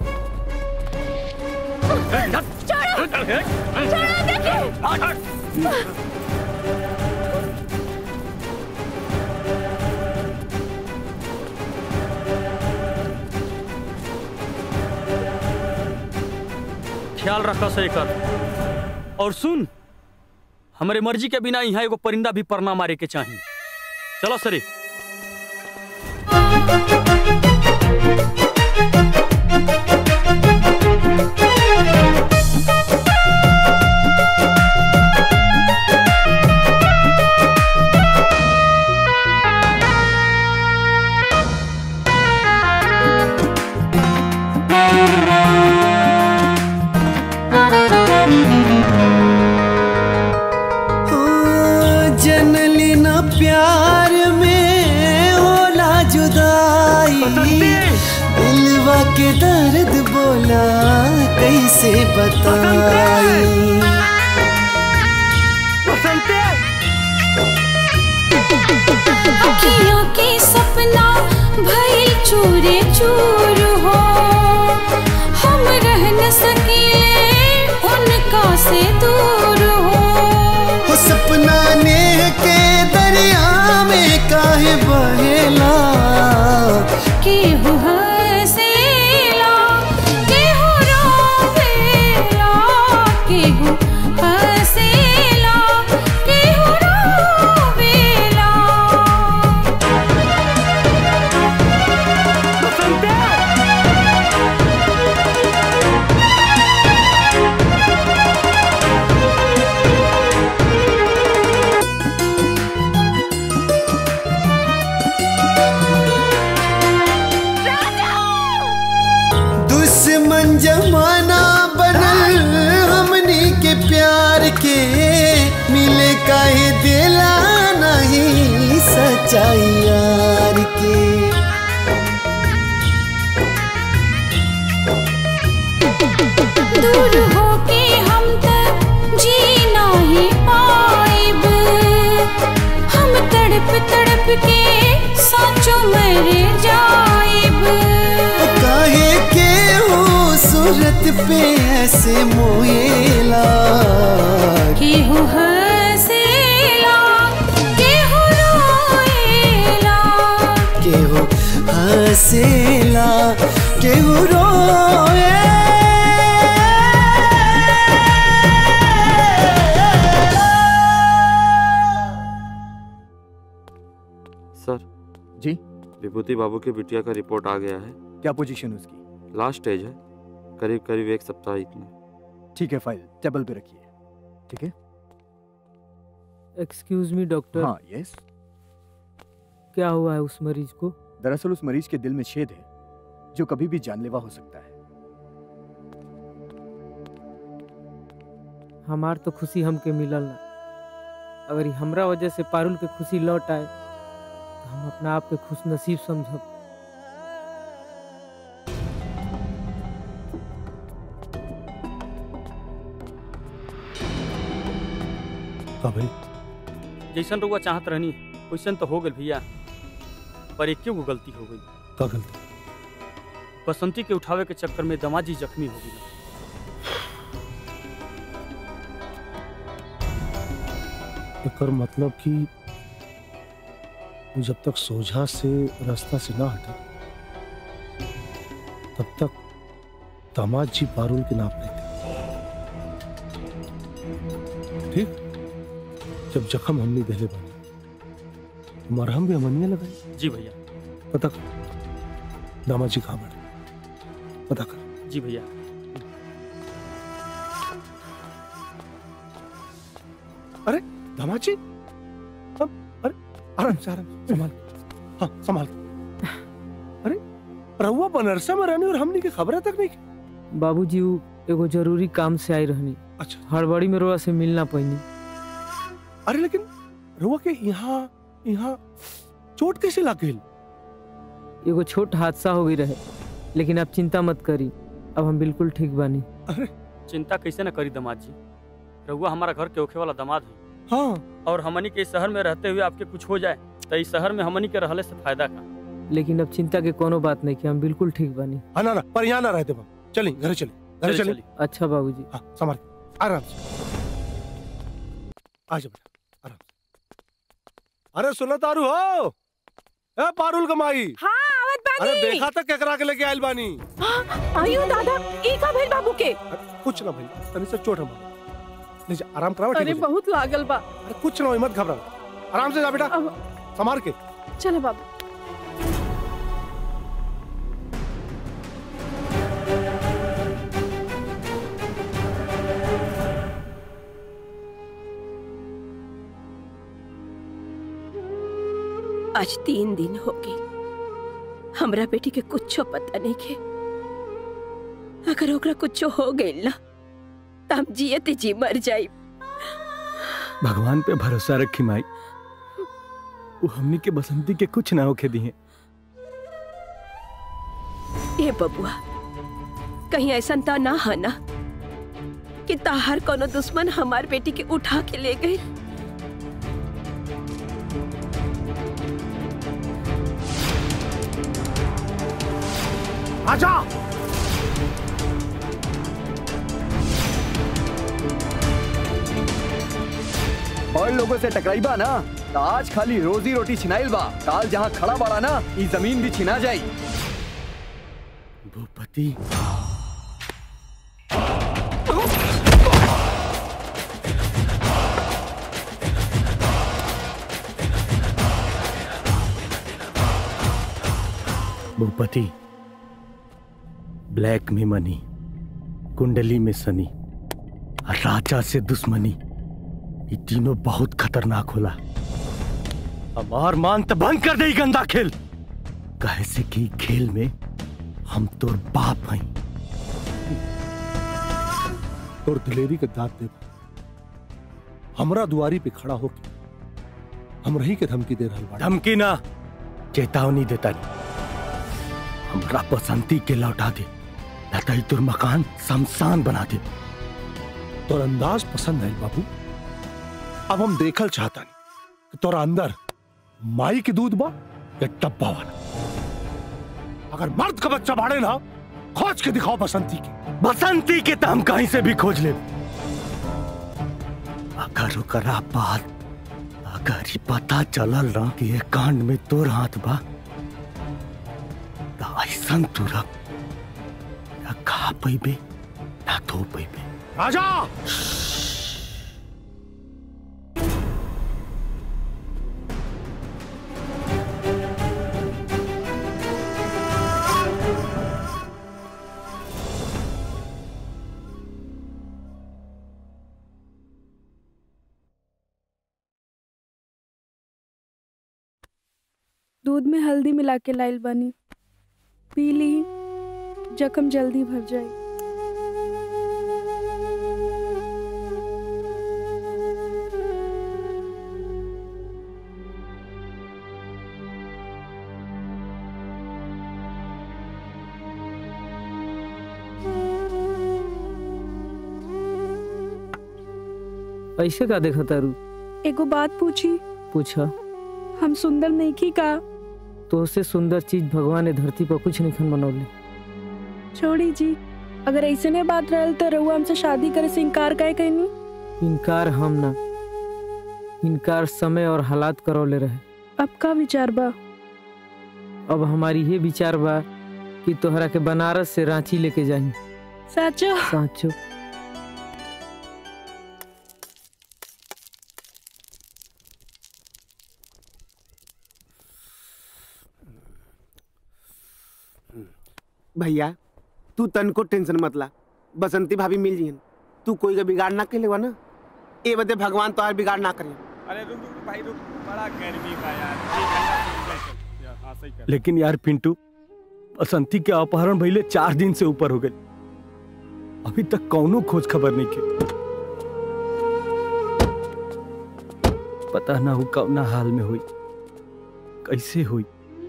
ख्याल रखा से कर और सुन हमारे मर्जी के बिना यहाँ एगो परिंदा भी परना मारे के चाहिए चलो सरे जनली न प्यार में होला जुदाई दिलवा के दर्द बोला कैसे बताई अखियों के सपना भइल चूरे चूर हो हम रह न सकीले उनका से दूर हो हो सपना ने के दरिया में काहे बहेला केहू हंसेला केहू रोवेला केहू हंसेला केहू रोवेला दुश्मन जमाना बनल हमनी के प्यार के मिले काहे दिला नहीं सच्चाई यार के दूर होके हम तक जी नहीं पाइब हम तड़प तड़प के साचो मर जाइब काहे के हो सूरत पे ऐसे मोएला केहू हंसेला केहू रोएला के हो हंसेला केहू रोए सर जी विभूति बाबू की बिटिया का रिपोर्ट आ गया है क्या पोजीशन उसकी लास्ट स्टेज है करीब करीब एक सप्ताह इतना ठीक है फाइल टेबल पे रखिए ठीक है एक्सक्यूज मी डॉक्टर हाँ यस क्या हुआ है उस मरीज को दरअसल उस मरीज के दिल में छेद है जो कभी भी जानलेवा हो सकता है हमार तो खुशी हमके मिलल ना अगर ई हमरा वजह से पारुल के खुशी लौट आए तो हम अपना आप के खुश नसीब समझब का भाई जैसन रुआ चाहत रहनी वैसन तो हो गल भैया पर एक गो गलती हो गई का गलती बसंती के उठावे के चक्कर में दमाजी जख्मी हो गई एकर मतलब कि जब तक सोझा से रास्ता से ना हटे तब तक दामाद जी पारुल के नाप लेते ठीक जब जख्म हमने दहले बने मरहम भी हमनिया लगाई जी भैया पता कर दामाद जी कहाँ बने पता कर जी भैया अरे दामाद जी अब अरे आराम से आराम से, संभाल हाँ संभाल अरे रहुआ बनरसा में रहने और हमने की खबर तक नहीं की बाबूजी उ एगो जरूरी काम से आई रहनी अच्छा हड़बड़ी में रोआ से मिलना पैनी अरे लेकिन रहुआ के यहाँ यहाँ चोट कैसे लग गई एगो छोट हादसा हो गई रहे लेकिन आप चिंता मत करी अब हम बिल्कुल ठीक बानी चिंता कैसे न करी दामाद जी रहुआ हमारा घर के ओखे वाला दामाद है हाँ और हमनी के इस शहर में रहते हुए आपके कुछ हो जाए तो इस शहर में हमनी के रहले से फायदा का लेकिन अब चिंता के कोनो बात नहीं कि हम बिल्कुल ठीक बानी हाँ ना ना पर यहाँ ना रहते बाबू चलिए घर चलिए घर चलिए, चलिए अच्छा बाबूजी हाँ संभाल के, आराम से आ जाओ बेटा आराम से अरे सुनो तारू हो ए पारुल कमाई हाँ आवत बानी अरे देखा तक केकरा के लेके आइल बानी आयु दादा ई का भेल बाबू के कुछ ना भाई तनी से चोट हम ले जा आराम कराओ ठीक अरे हो जाए। बहुत लागल बा अरे कुछ ना होई, मत घबरा आराम से जा बेटा संभाल के चलो बाबू आज तीन दिन हो गए हमरा बेटी के कुछो पता नहीं के अगर ओकरा कुछो हो गइल ना त हम जियते जी मर जाई भगवान पे भरोसा रखी माई वो हमनी के बसंती के कुछ ना होके दिए ए बबुआ कहीं ऐसा तो ना है ना कि ताहर कोनो दुश्मन हमार बेटी के उठा के ले गई आजा और लोगों से टकराइबा ना तो आज खाली रोजी रोटी छिनाइल बा काल जहाँ खड़ा बाड़ा ना ई जमीन भी छिना जाई भूपति भूपति ब्लैक में मनी कुंडली में सनी और राजा से दुश्मनी ये तीनों बहुत खतरनाक होला हमार मान तो बंद कर दे ई गंदा खेल कहे से कि ई खेल में हम तोर बाप हई तोर दिलेरी के दांत दे हमरा दुआरी पे खड़ा होके हम रही के धमकी दे रहल बाड़े धमकी ना चेतावनी देता नहीं हमरा बसंती के लौटा दे न तो ई तोर मकान शमशान बना दे तोर अंदाज पसंद है बाबू अब हम देखल चाहता नहीं कि तोरा अंदर माई के दूध बा या डब्बा वाला अगर मर्द का बच्चा बाड़े ना खोज के दिखाओ बसंती के बसंती के तो हम कहीं से भी खोज ले अगर ओकरा बात अगर ही पता चलल ना कि ये कांड में तोर हाथ बा तो ऐसन तुरक ना खा पैबे ना धो पैबे राजा दूध में हल्दी मिला के लाइल बानी पी ली जख्म जल्दी भर जाए ऐसे का देखा तारू एगो बात पूछी पूछा हम सुंदर नहीं की का तो से सुंदर चीज भगवान ने धरती पर कुछ नहीं खन बनौले छोड़ी जी अगर ऐसे ने बात रहल तो रहुआ हमसे शादी करे से इनकार काहे कहनी इनकार हम ना इनकार समय और हालात करौले रहे अब का विचार बा अब हमारी ये विचार बा कि तोहरा के बनारस से रांची लेके जाई साचो साचो भैया तू तन को टेंशन मत ला बसंती भाभी मिल जियन तू कोई का बिगाड़ ना के ना ए बदे भगवान तो बिगाड़ ना करे अरे रुक रुक भाई रुक बड़ा गर्मी का यार एक घंटा से रुक चल। या, हाँ सही कर लेकिन यार पिंटू बसंती के अपहरण भइले चार दिन से ऊपर हो गए अभी तक कौनो खोज खबर नहीं के पता ना हो कौना हाल में हुई कैसे हुई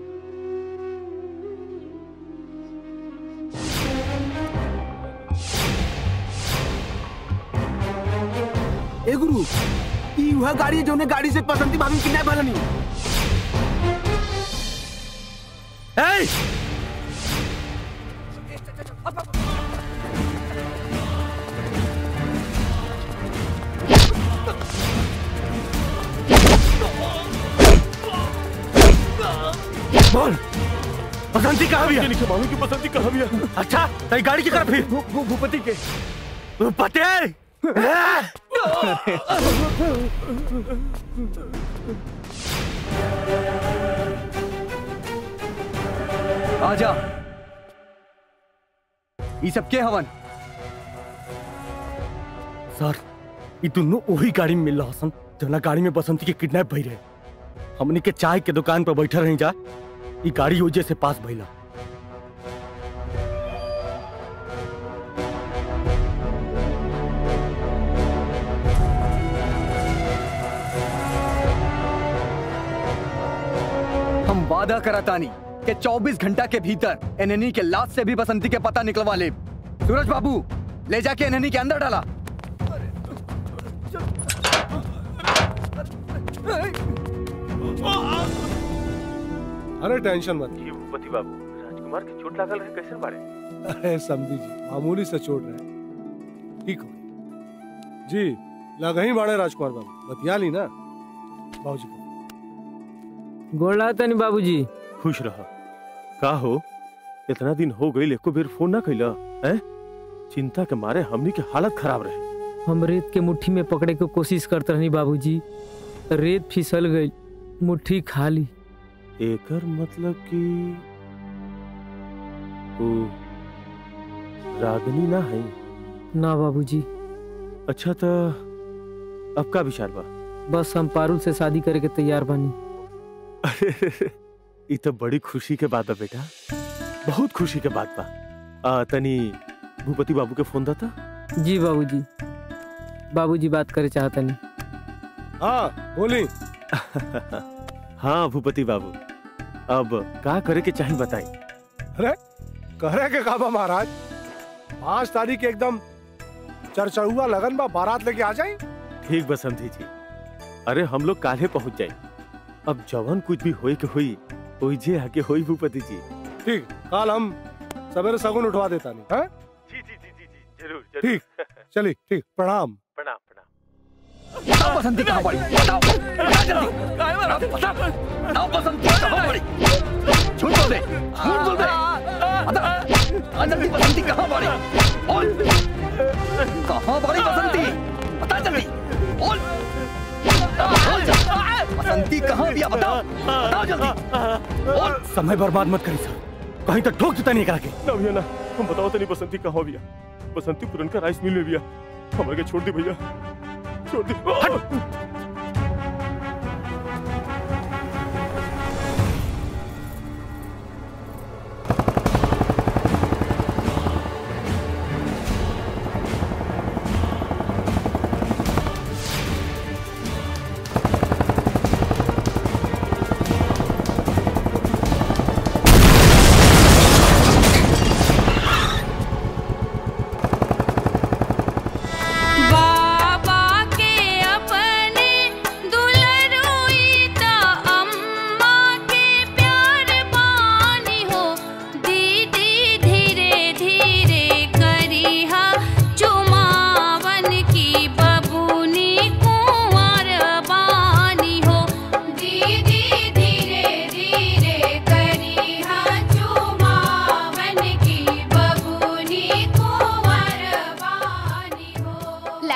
ए गुरु ई वह गाड़ी है जोने गाड़ी से बसंती भाभी किडनैप भलनी ए बोल बसंती कहाँ भी है मालूम की बसंती कहाँ भी है अच्छा तेरी गाड़ी की तरफ फिर भूपति के पते आजा ई सब के हवन सर ये दोनों वही गाड़ी में मिल रहा हसन जना गाड़ी में बसंती के किडनैप भई रहे हमनी के चाय के दुकान पर बैठा रही जा ये गाड़ी वजह से पास भइला हम वादा करातानी कि 24 घंटा के भीतर एनएनी के लाश से भी बसंती के पता निकलवा ले सूरज बाबू ले जाके एनएनी के अंदर डाला अरे टेंशन मत भूपति बाबू राजकुमार के चोट लागल रहे कैसे बारे अरे समझी जी मामूली से चोट रहे ठीक हो गई। जी लगा ही बाड़े राजकुमार बाबू बतिया ली ना बाबूजी को गोड़ा तनी बाबूजी खुश रहा का हो इतना दिन हो गई एको बेर फोन ना कैला हैं चिंता के मारे हमनी के हालत खराब रहे हम रेत के मुट्ठी में पकड़े के कोशिश करते रहनी बाबूजी रेत फिसल गई मुट्ठी खाली एकर मतलब कि ओ रागनी ना है ना बाबूजी अच्छा तो अब का विचार बा बस हम पारुल से शादी करे के तैयार बानी ये तो बड़ी खुशी के बात है बेटा बहुत खुशी के बात बा आ, तनी भूपति बाबू के फोन दाता जी बाबूजी बाबूजी बात करे चाहता नहीं हाँ बोली हाँ भूपति बाबू अब का करे के चाहिए बताई अरे करे के काबा महाराज पांच तारीख के एकदम चर्चा हुआ लगन बा बारात लेके आ जाए ठीक बसंती जी अरे हम लोग काले पहुंच जाए अब जवन कुछ भी होई के हुई ओइजे आके होई भूपति जी ठीक कल हम सवेरे सगुन उठवा देता नहीं है जी जी जी जी जी जरूर ठीक चलिए ठीक प्रणाम प्रणाम बताओ बसंती कहाँ पड़ी बताओ बता जल्दी बता बताओ बसंती कहाँ पड़ी झूठ बोल दे झूठ बोल दे बता आ जल्दी बसंती कहाँ पड़ी बोल कहाँ पड़ी बसंती बता जल्दी बोल बोल जल्दी। बसंती कहाँ दिया बताओ बताओ जल्दी बोल समय बर्बाद मत करी सर कहीं तक ठोक देता नहीं करा के ना भैया ना हम बताओ तनी बसंती कहाँ भैया बसंती पुरनका राइस मिल में भैया हमारे के छोड़ दी भैया छोड़ दी बाबा के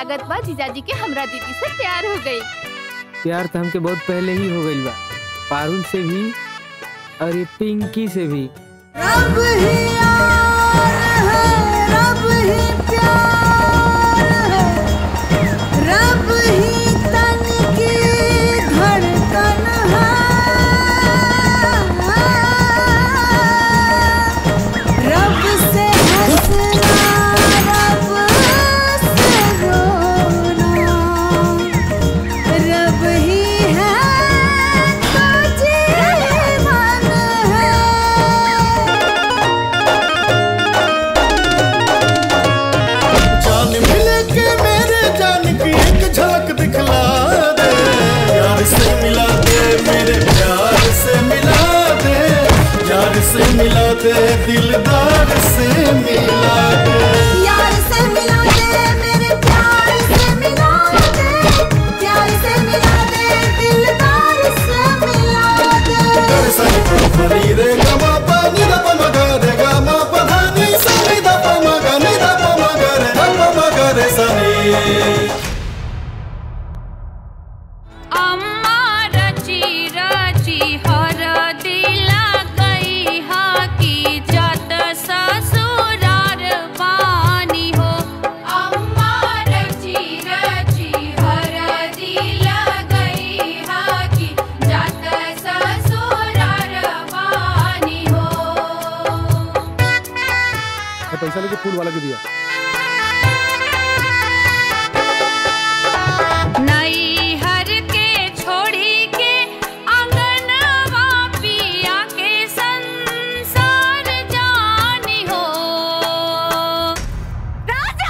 लागत बा जीजाजी के हमरा दीदी से प्यार हो गई प्यार तो हमके बहुत पहले ही हो गइल बा पारुल से भी और ये पिंकी से भी रब ही यार है रब ही प्यार है रब ही तन की धड़कन है रब से हंसना रब से रोना रब ही है तो जीवन है जान मिल के मेरे जान की एक झलक दिखला दे यार से मिला दे मेरे प्यार से मिला दे यार से मिला दे दिलदार से मिला दे यार से मिला दे मेरे प्यार से मिला दे प्यार से मिला दे दिलदार से मिला दे कर सन फरी रे गमा पा नि द प म ग रे ग म प ध नि सा नि द प म ग नि द प म ग रे ध प म ग रे सा नि अम्मा रची रची हर दिला गई हा की जत ससुरार बानी हो अम्मा रची रची हर दिला गई हा की जत ससुरार बानी हो मैं पैसा लेके फूल वाला के दिया नई हर के छोड़ी के अंगनवा पिया के संसार जानी हो राजा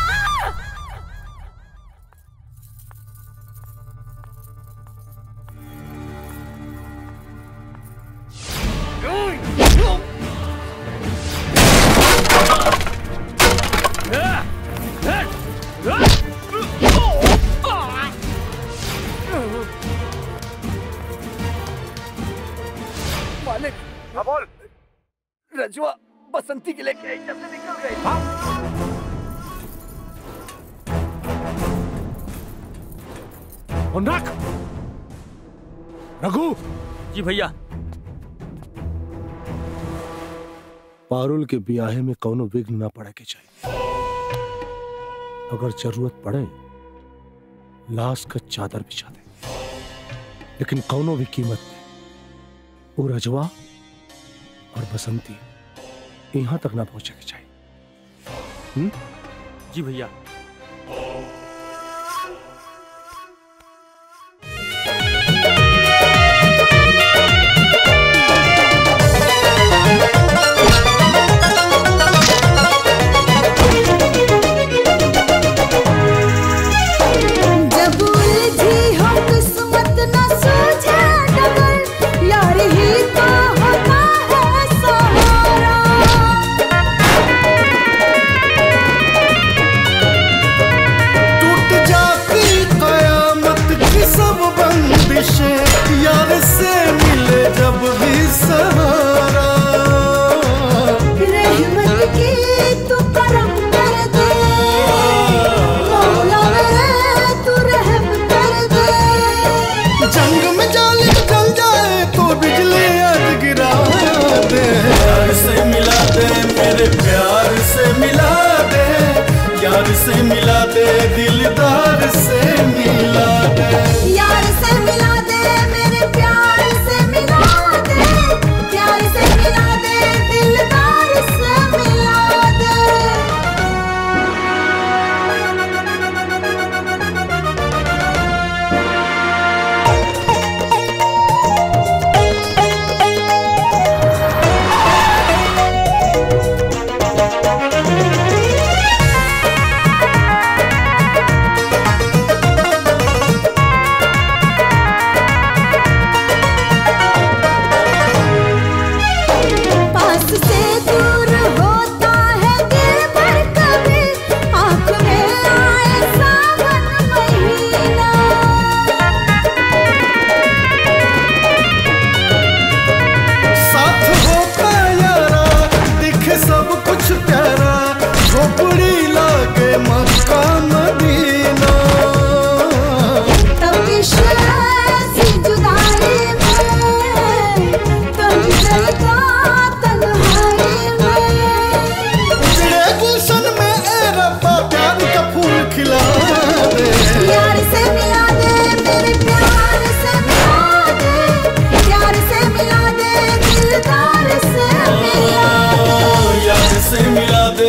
मालिक हाँ बोल रजवा बसंती के लेके आई जब से निकल गई फोन रख रघु जी भैया पारुल के ब्याहे में कौनो विघ्न ना पड़े के चाहिए अगर जरूरत पड़े लाश का चादर बिछा दे लेकिन कौनो भी कीमत पे वो रजवा और बसंती यहां तक ना पहुंचे के चाहिए हुँ? जी भैया जब उलझी हो किस्मत न सूझे डगर यार ही तो होता है सहारा टूट जाती कयामत की सब बंदिशें यार से मिले जब भी सहारा रहमत की तू करम कर दे मौला मेरे तू रहम कर दे जंग में जालिम जल जाए तो बिजली आज गिरा दे यार से मिला दे मेरे प्यार से मिला दे यार से मिला दे दिलदार से मिला दे यार से मिला दे मेरे प्यार से मिला दे प्यार से मिला दे दिलदार से मिला दे यार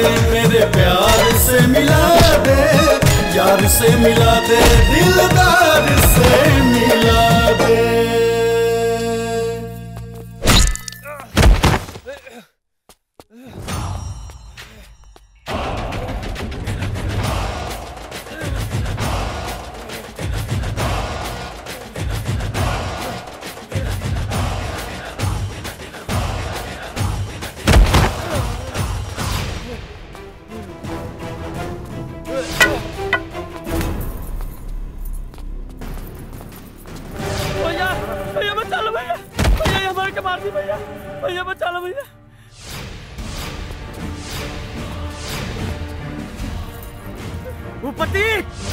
मेरे प्यार से मिला दे यार से मिला दे दिलदार से मिला दे भैया भैया बचा लो भैया भैया ये हमारे के मार दी भैया भैया बचा लो भैया भूपति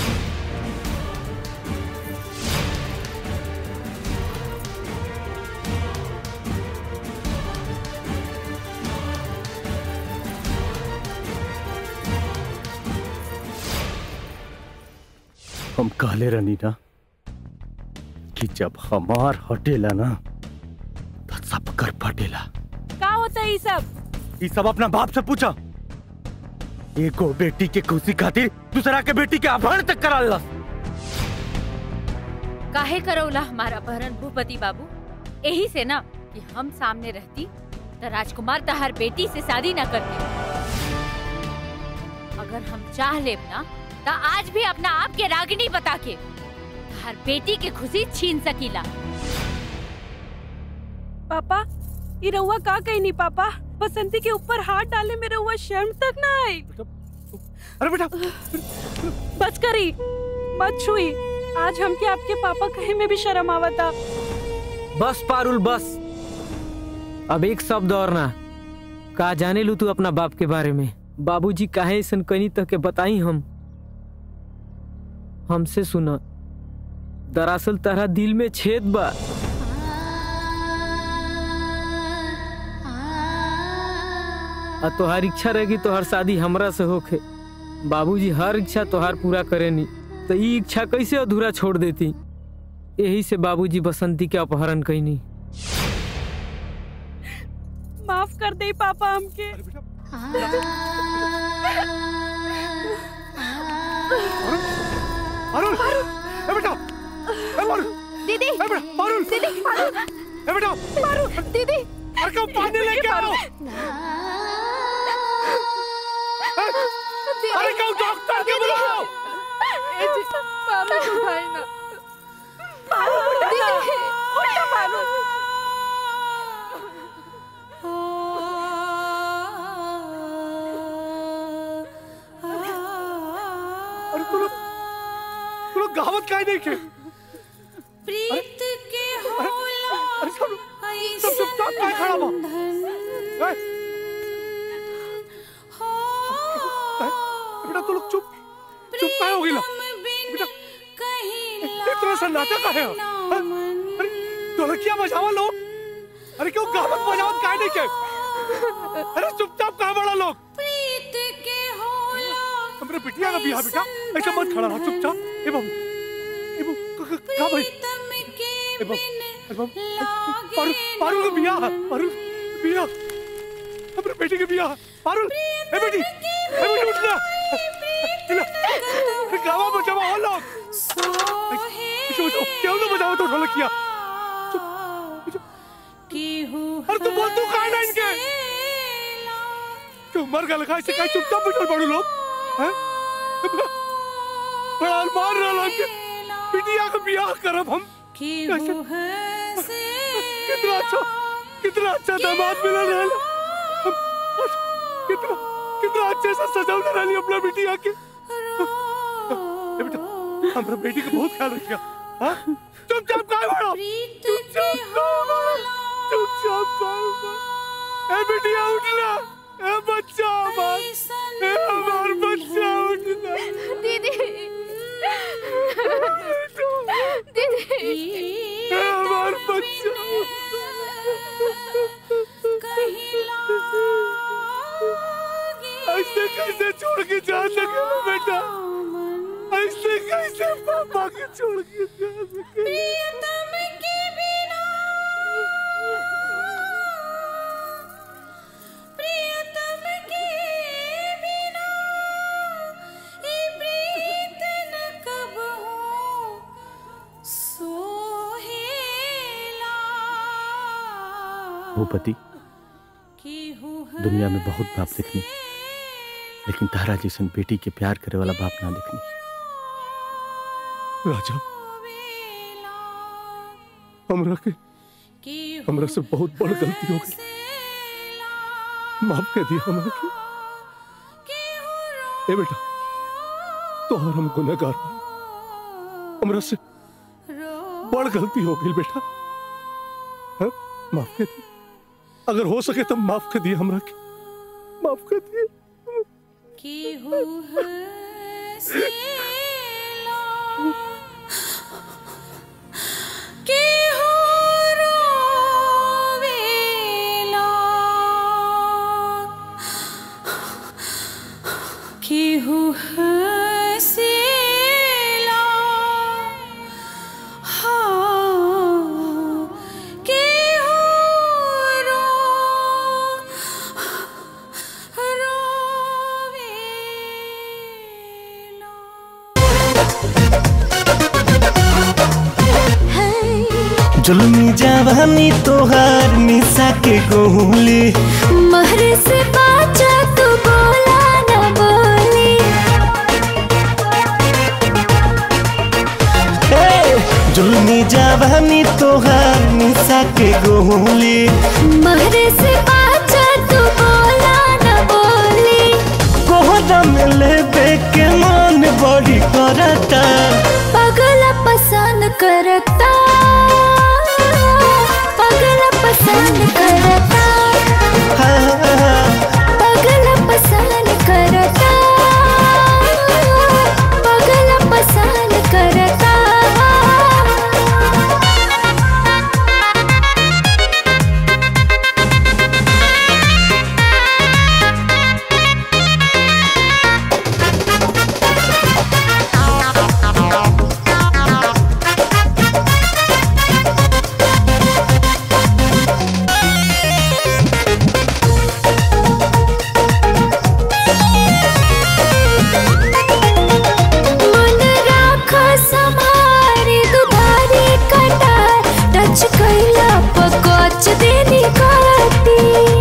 हम कहले रहनी ना कि जब हमार हटेला ना तो सब कर फटेला का होता है ये सब ये सब अपना बाप से पूछा एगो बेटी के खुशी खातिर दूसरा के बेटी के अपहरण तक करा ला काहे करौला हमारा अपहरण भूपति बाबू यही से ना कि हम सामने रहती तो राजकुमार तहार बेटी से शादी न करते अगर हम चाह लेब ना तो आज भी अपना आप के रागिनी बता के हर बेटी के खुशी छीन सकीला पापा ये रउआ का कही नहीं पापा बसंती के ऊपर हाथ डाले में रउआ शर्म तक ना आई अरे बेटा बच करी मत छुई आज हमके आपके पापा कहे में भी शर्म आवता बस पारुल बस अब एक शब्द और ना का जाने लू तू अपना बाप के बारे में बाबूजी काहे ऐसन कनी तक के बताई हम हमसे सुना दरअसल तरह दिल में छेद बा आ तोहार इच्छा रहेगी तोहार शादी हमरा से होखे बाबूजी हर इच्छा तोहार पूरा करेनी तो ई इच्छा कैसे अधूरा छोड़ देती यही से बाबूजी बसंती के अपहरण कैनी माफ कर दे पापा हमके अरुण ए बेटा ए मारू दीदी ए बेटा मारू दीदी मारू ए बेटा मारू दीदी अरे कब पानी लेके आओ अरे कब डॉक्टर के बुलाओ पारू उठाई ना पारू दीदी उठा पारू अरे तू लोग तू लोग गावत काहे नहीं के प्रीत के होला अरे सब सब चुपचाप काहे खड़ा बा ए, ए, बेटा तू लोग चुप चुप काहे हो गइला बेटा इतना सन्नाटा काहे है हाँ? अरे ढोलकिया बजावा लो अरे क्यों गावत बजावत काहे नहीं के अरे चुपचाप काहे बड़ा लोग प्रीत के होला हमरे बिटिया का बियाह बेटा ऐसा मत खड़ा रहा चुपचाप ए बाबू ए बाबू क- क- का भाई ए बाबू ए बाबू पारू पारू का बियाह है, पारू बियाह हमरे बेटी के बियाह पारू ए बेटी ए बेटी उठ जा इला ए गावा बचावा हो लोग इसे बचाओ क्यों ना बचाओ तो ढोलकिया अरे तू बोल तू काहे ना इनके क्यों मर गया लगा इसे काहे चुपचाप बैठल पड़ू लोग हैं बड़ा अरमान रहा के बिटिया का बियाह करब हम कैसे? कितना अच्छा कितना अच्छा दामाद मिला रहल हम आज कितना कितना अच्छे से सजावले रहली अपना बिटिया के ए बेटा हमरा बेटी का बहुत ख्याल रखिया हां चुपचाप काहे बड़ो चुपचाप काहे बड़ो चुपचाप काहे बड़ो ए बिटिया उठ ना ए बच्चा हमार ए हमार बच्चा उठ ना दीदी दीदी ए हमार बच्चा ऐसे कैसे छोड़ के जा सके बेटा ऐसे कैसे पापा के छोड़ के जा सके प्रियतम के भूपति दुनिया में बहुत बाप देखनी लेकिन तारा जैसन बेटी के प्यार करे वाला बाप ना देखनी राजा हमरा के हमरा से बहुत बड़ गलती हो गई माफ कर दिया हमरा के ए बेटा तोहर हम गुनहगार बानी। हमरा से बड़ गलती हो गई बेटा हाँ? माफ कर दिया अगर हो सके तो माफ कर दिया हमरा के माफ कर दिया केहू हंसेला हाँ केहू रो जुल्मी जवानी तोहार निशा के गोली महरे से बाचा तू बोला न बोली जुल्मी जवानी तोहार निशा के गोली महरे से बाचा तू बोला न बोली कोहरा में लेबे के मन बड़ी करता पगला पसंद करता पगला पसंद करता पगला पसंद करता पगला पसंद करता मन राखा संभारी दुधारी कटार टच कैला पकोच देनी काटी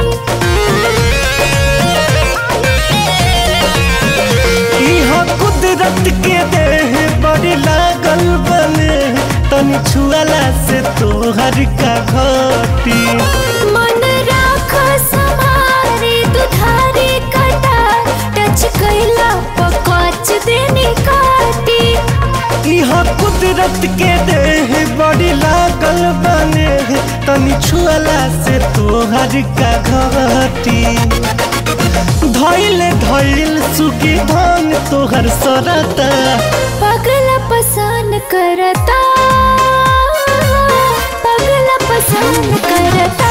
इहा कुदरत के देह बड़ी लागल बने तनी छुआला से तोहर का घटी मन राखा संभारी दुधारी कटार टच कैला पकोच देनी काटी इहा कुदरत के देह बड़ी लागल बने तनी छुआला से तोहर का घटी धैल धैल सुखी धान तोहर सरता पगला पसंद करता पगला पसंद करता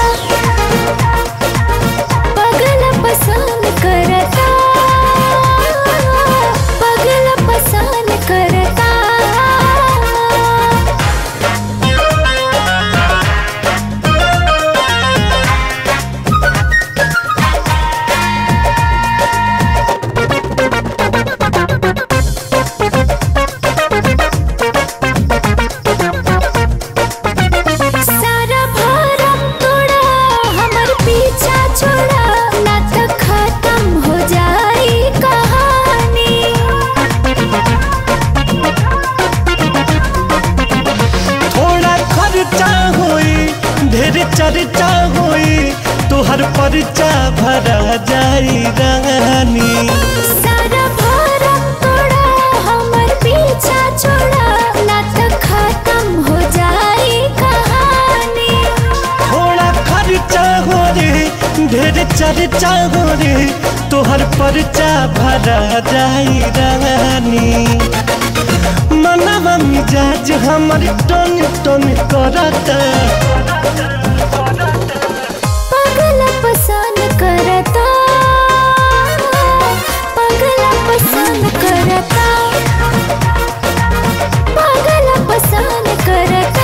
पगला पसंद करता पगला पसंद करता सारा भरम तोड़ा हमर पीछा छोड़ा ना तो खत्म हो जाई कहानी थोड़ा खर्चा होई ढेर चर्चा होई तोहर परचा भरा जाई रानी सारा भरम तोड़ा हमर पीछा छोड़ा ना तो खत्म हो जाई कहानी थोड़ा खर्चा हो रे ढेर चर्चा हो रे तोहर परचा भरा जाई रानी मनवा मिजाज हमर टन टन करता पगला पसंद करता पगला पसंद करता पगला पसंद करता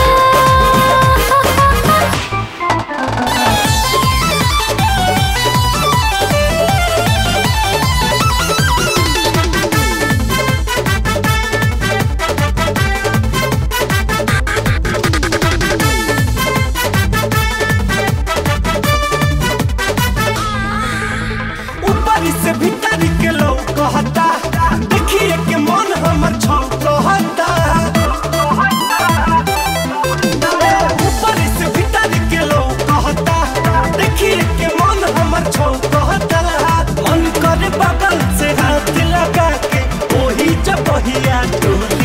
नहिया टूट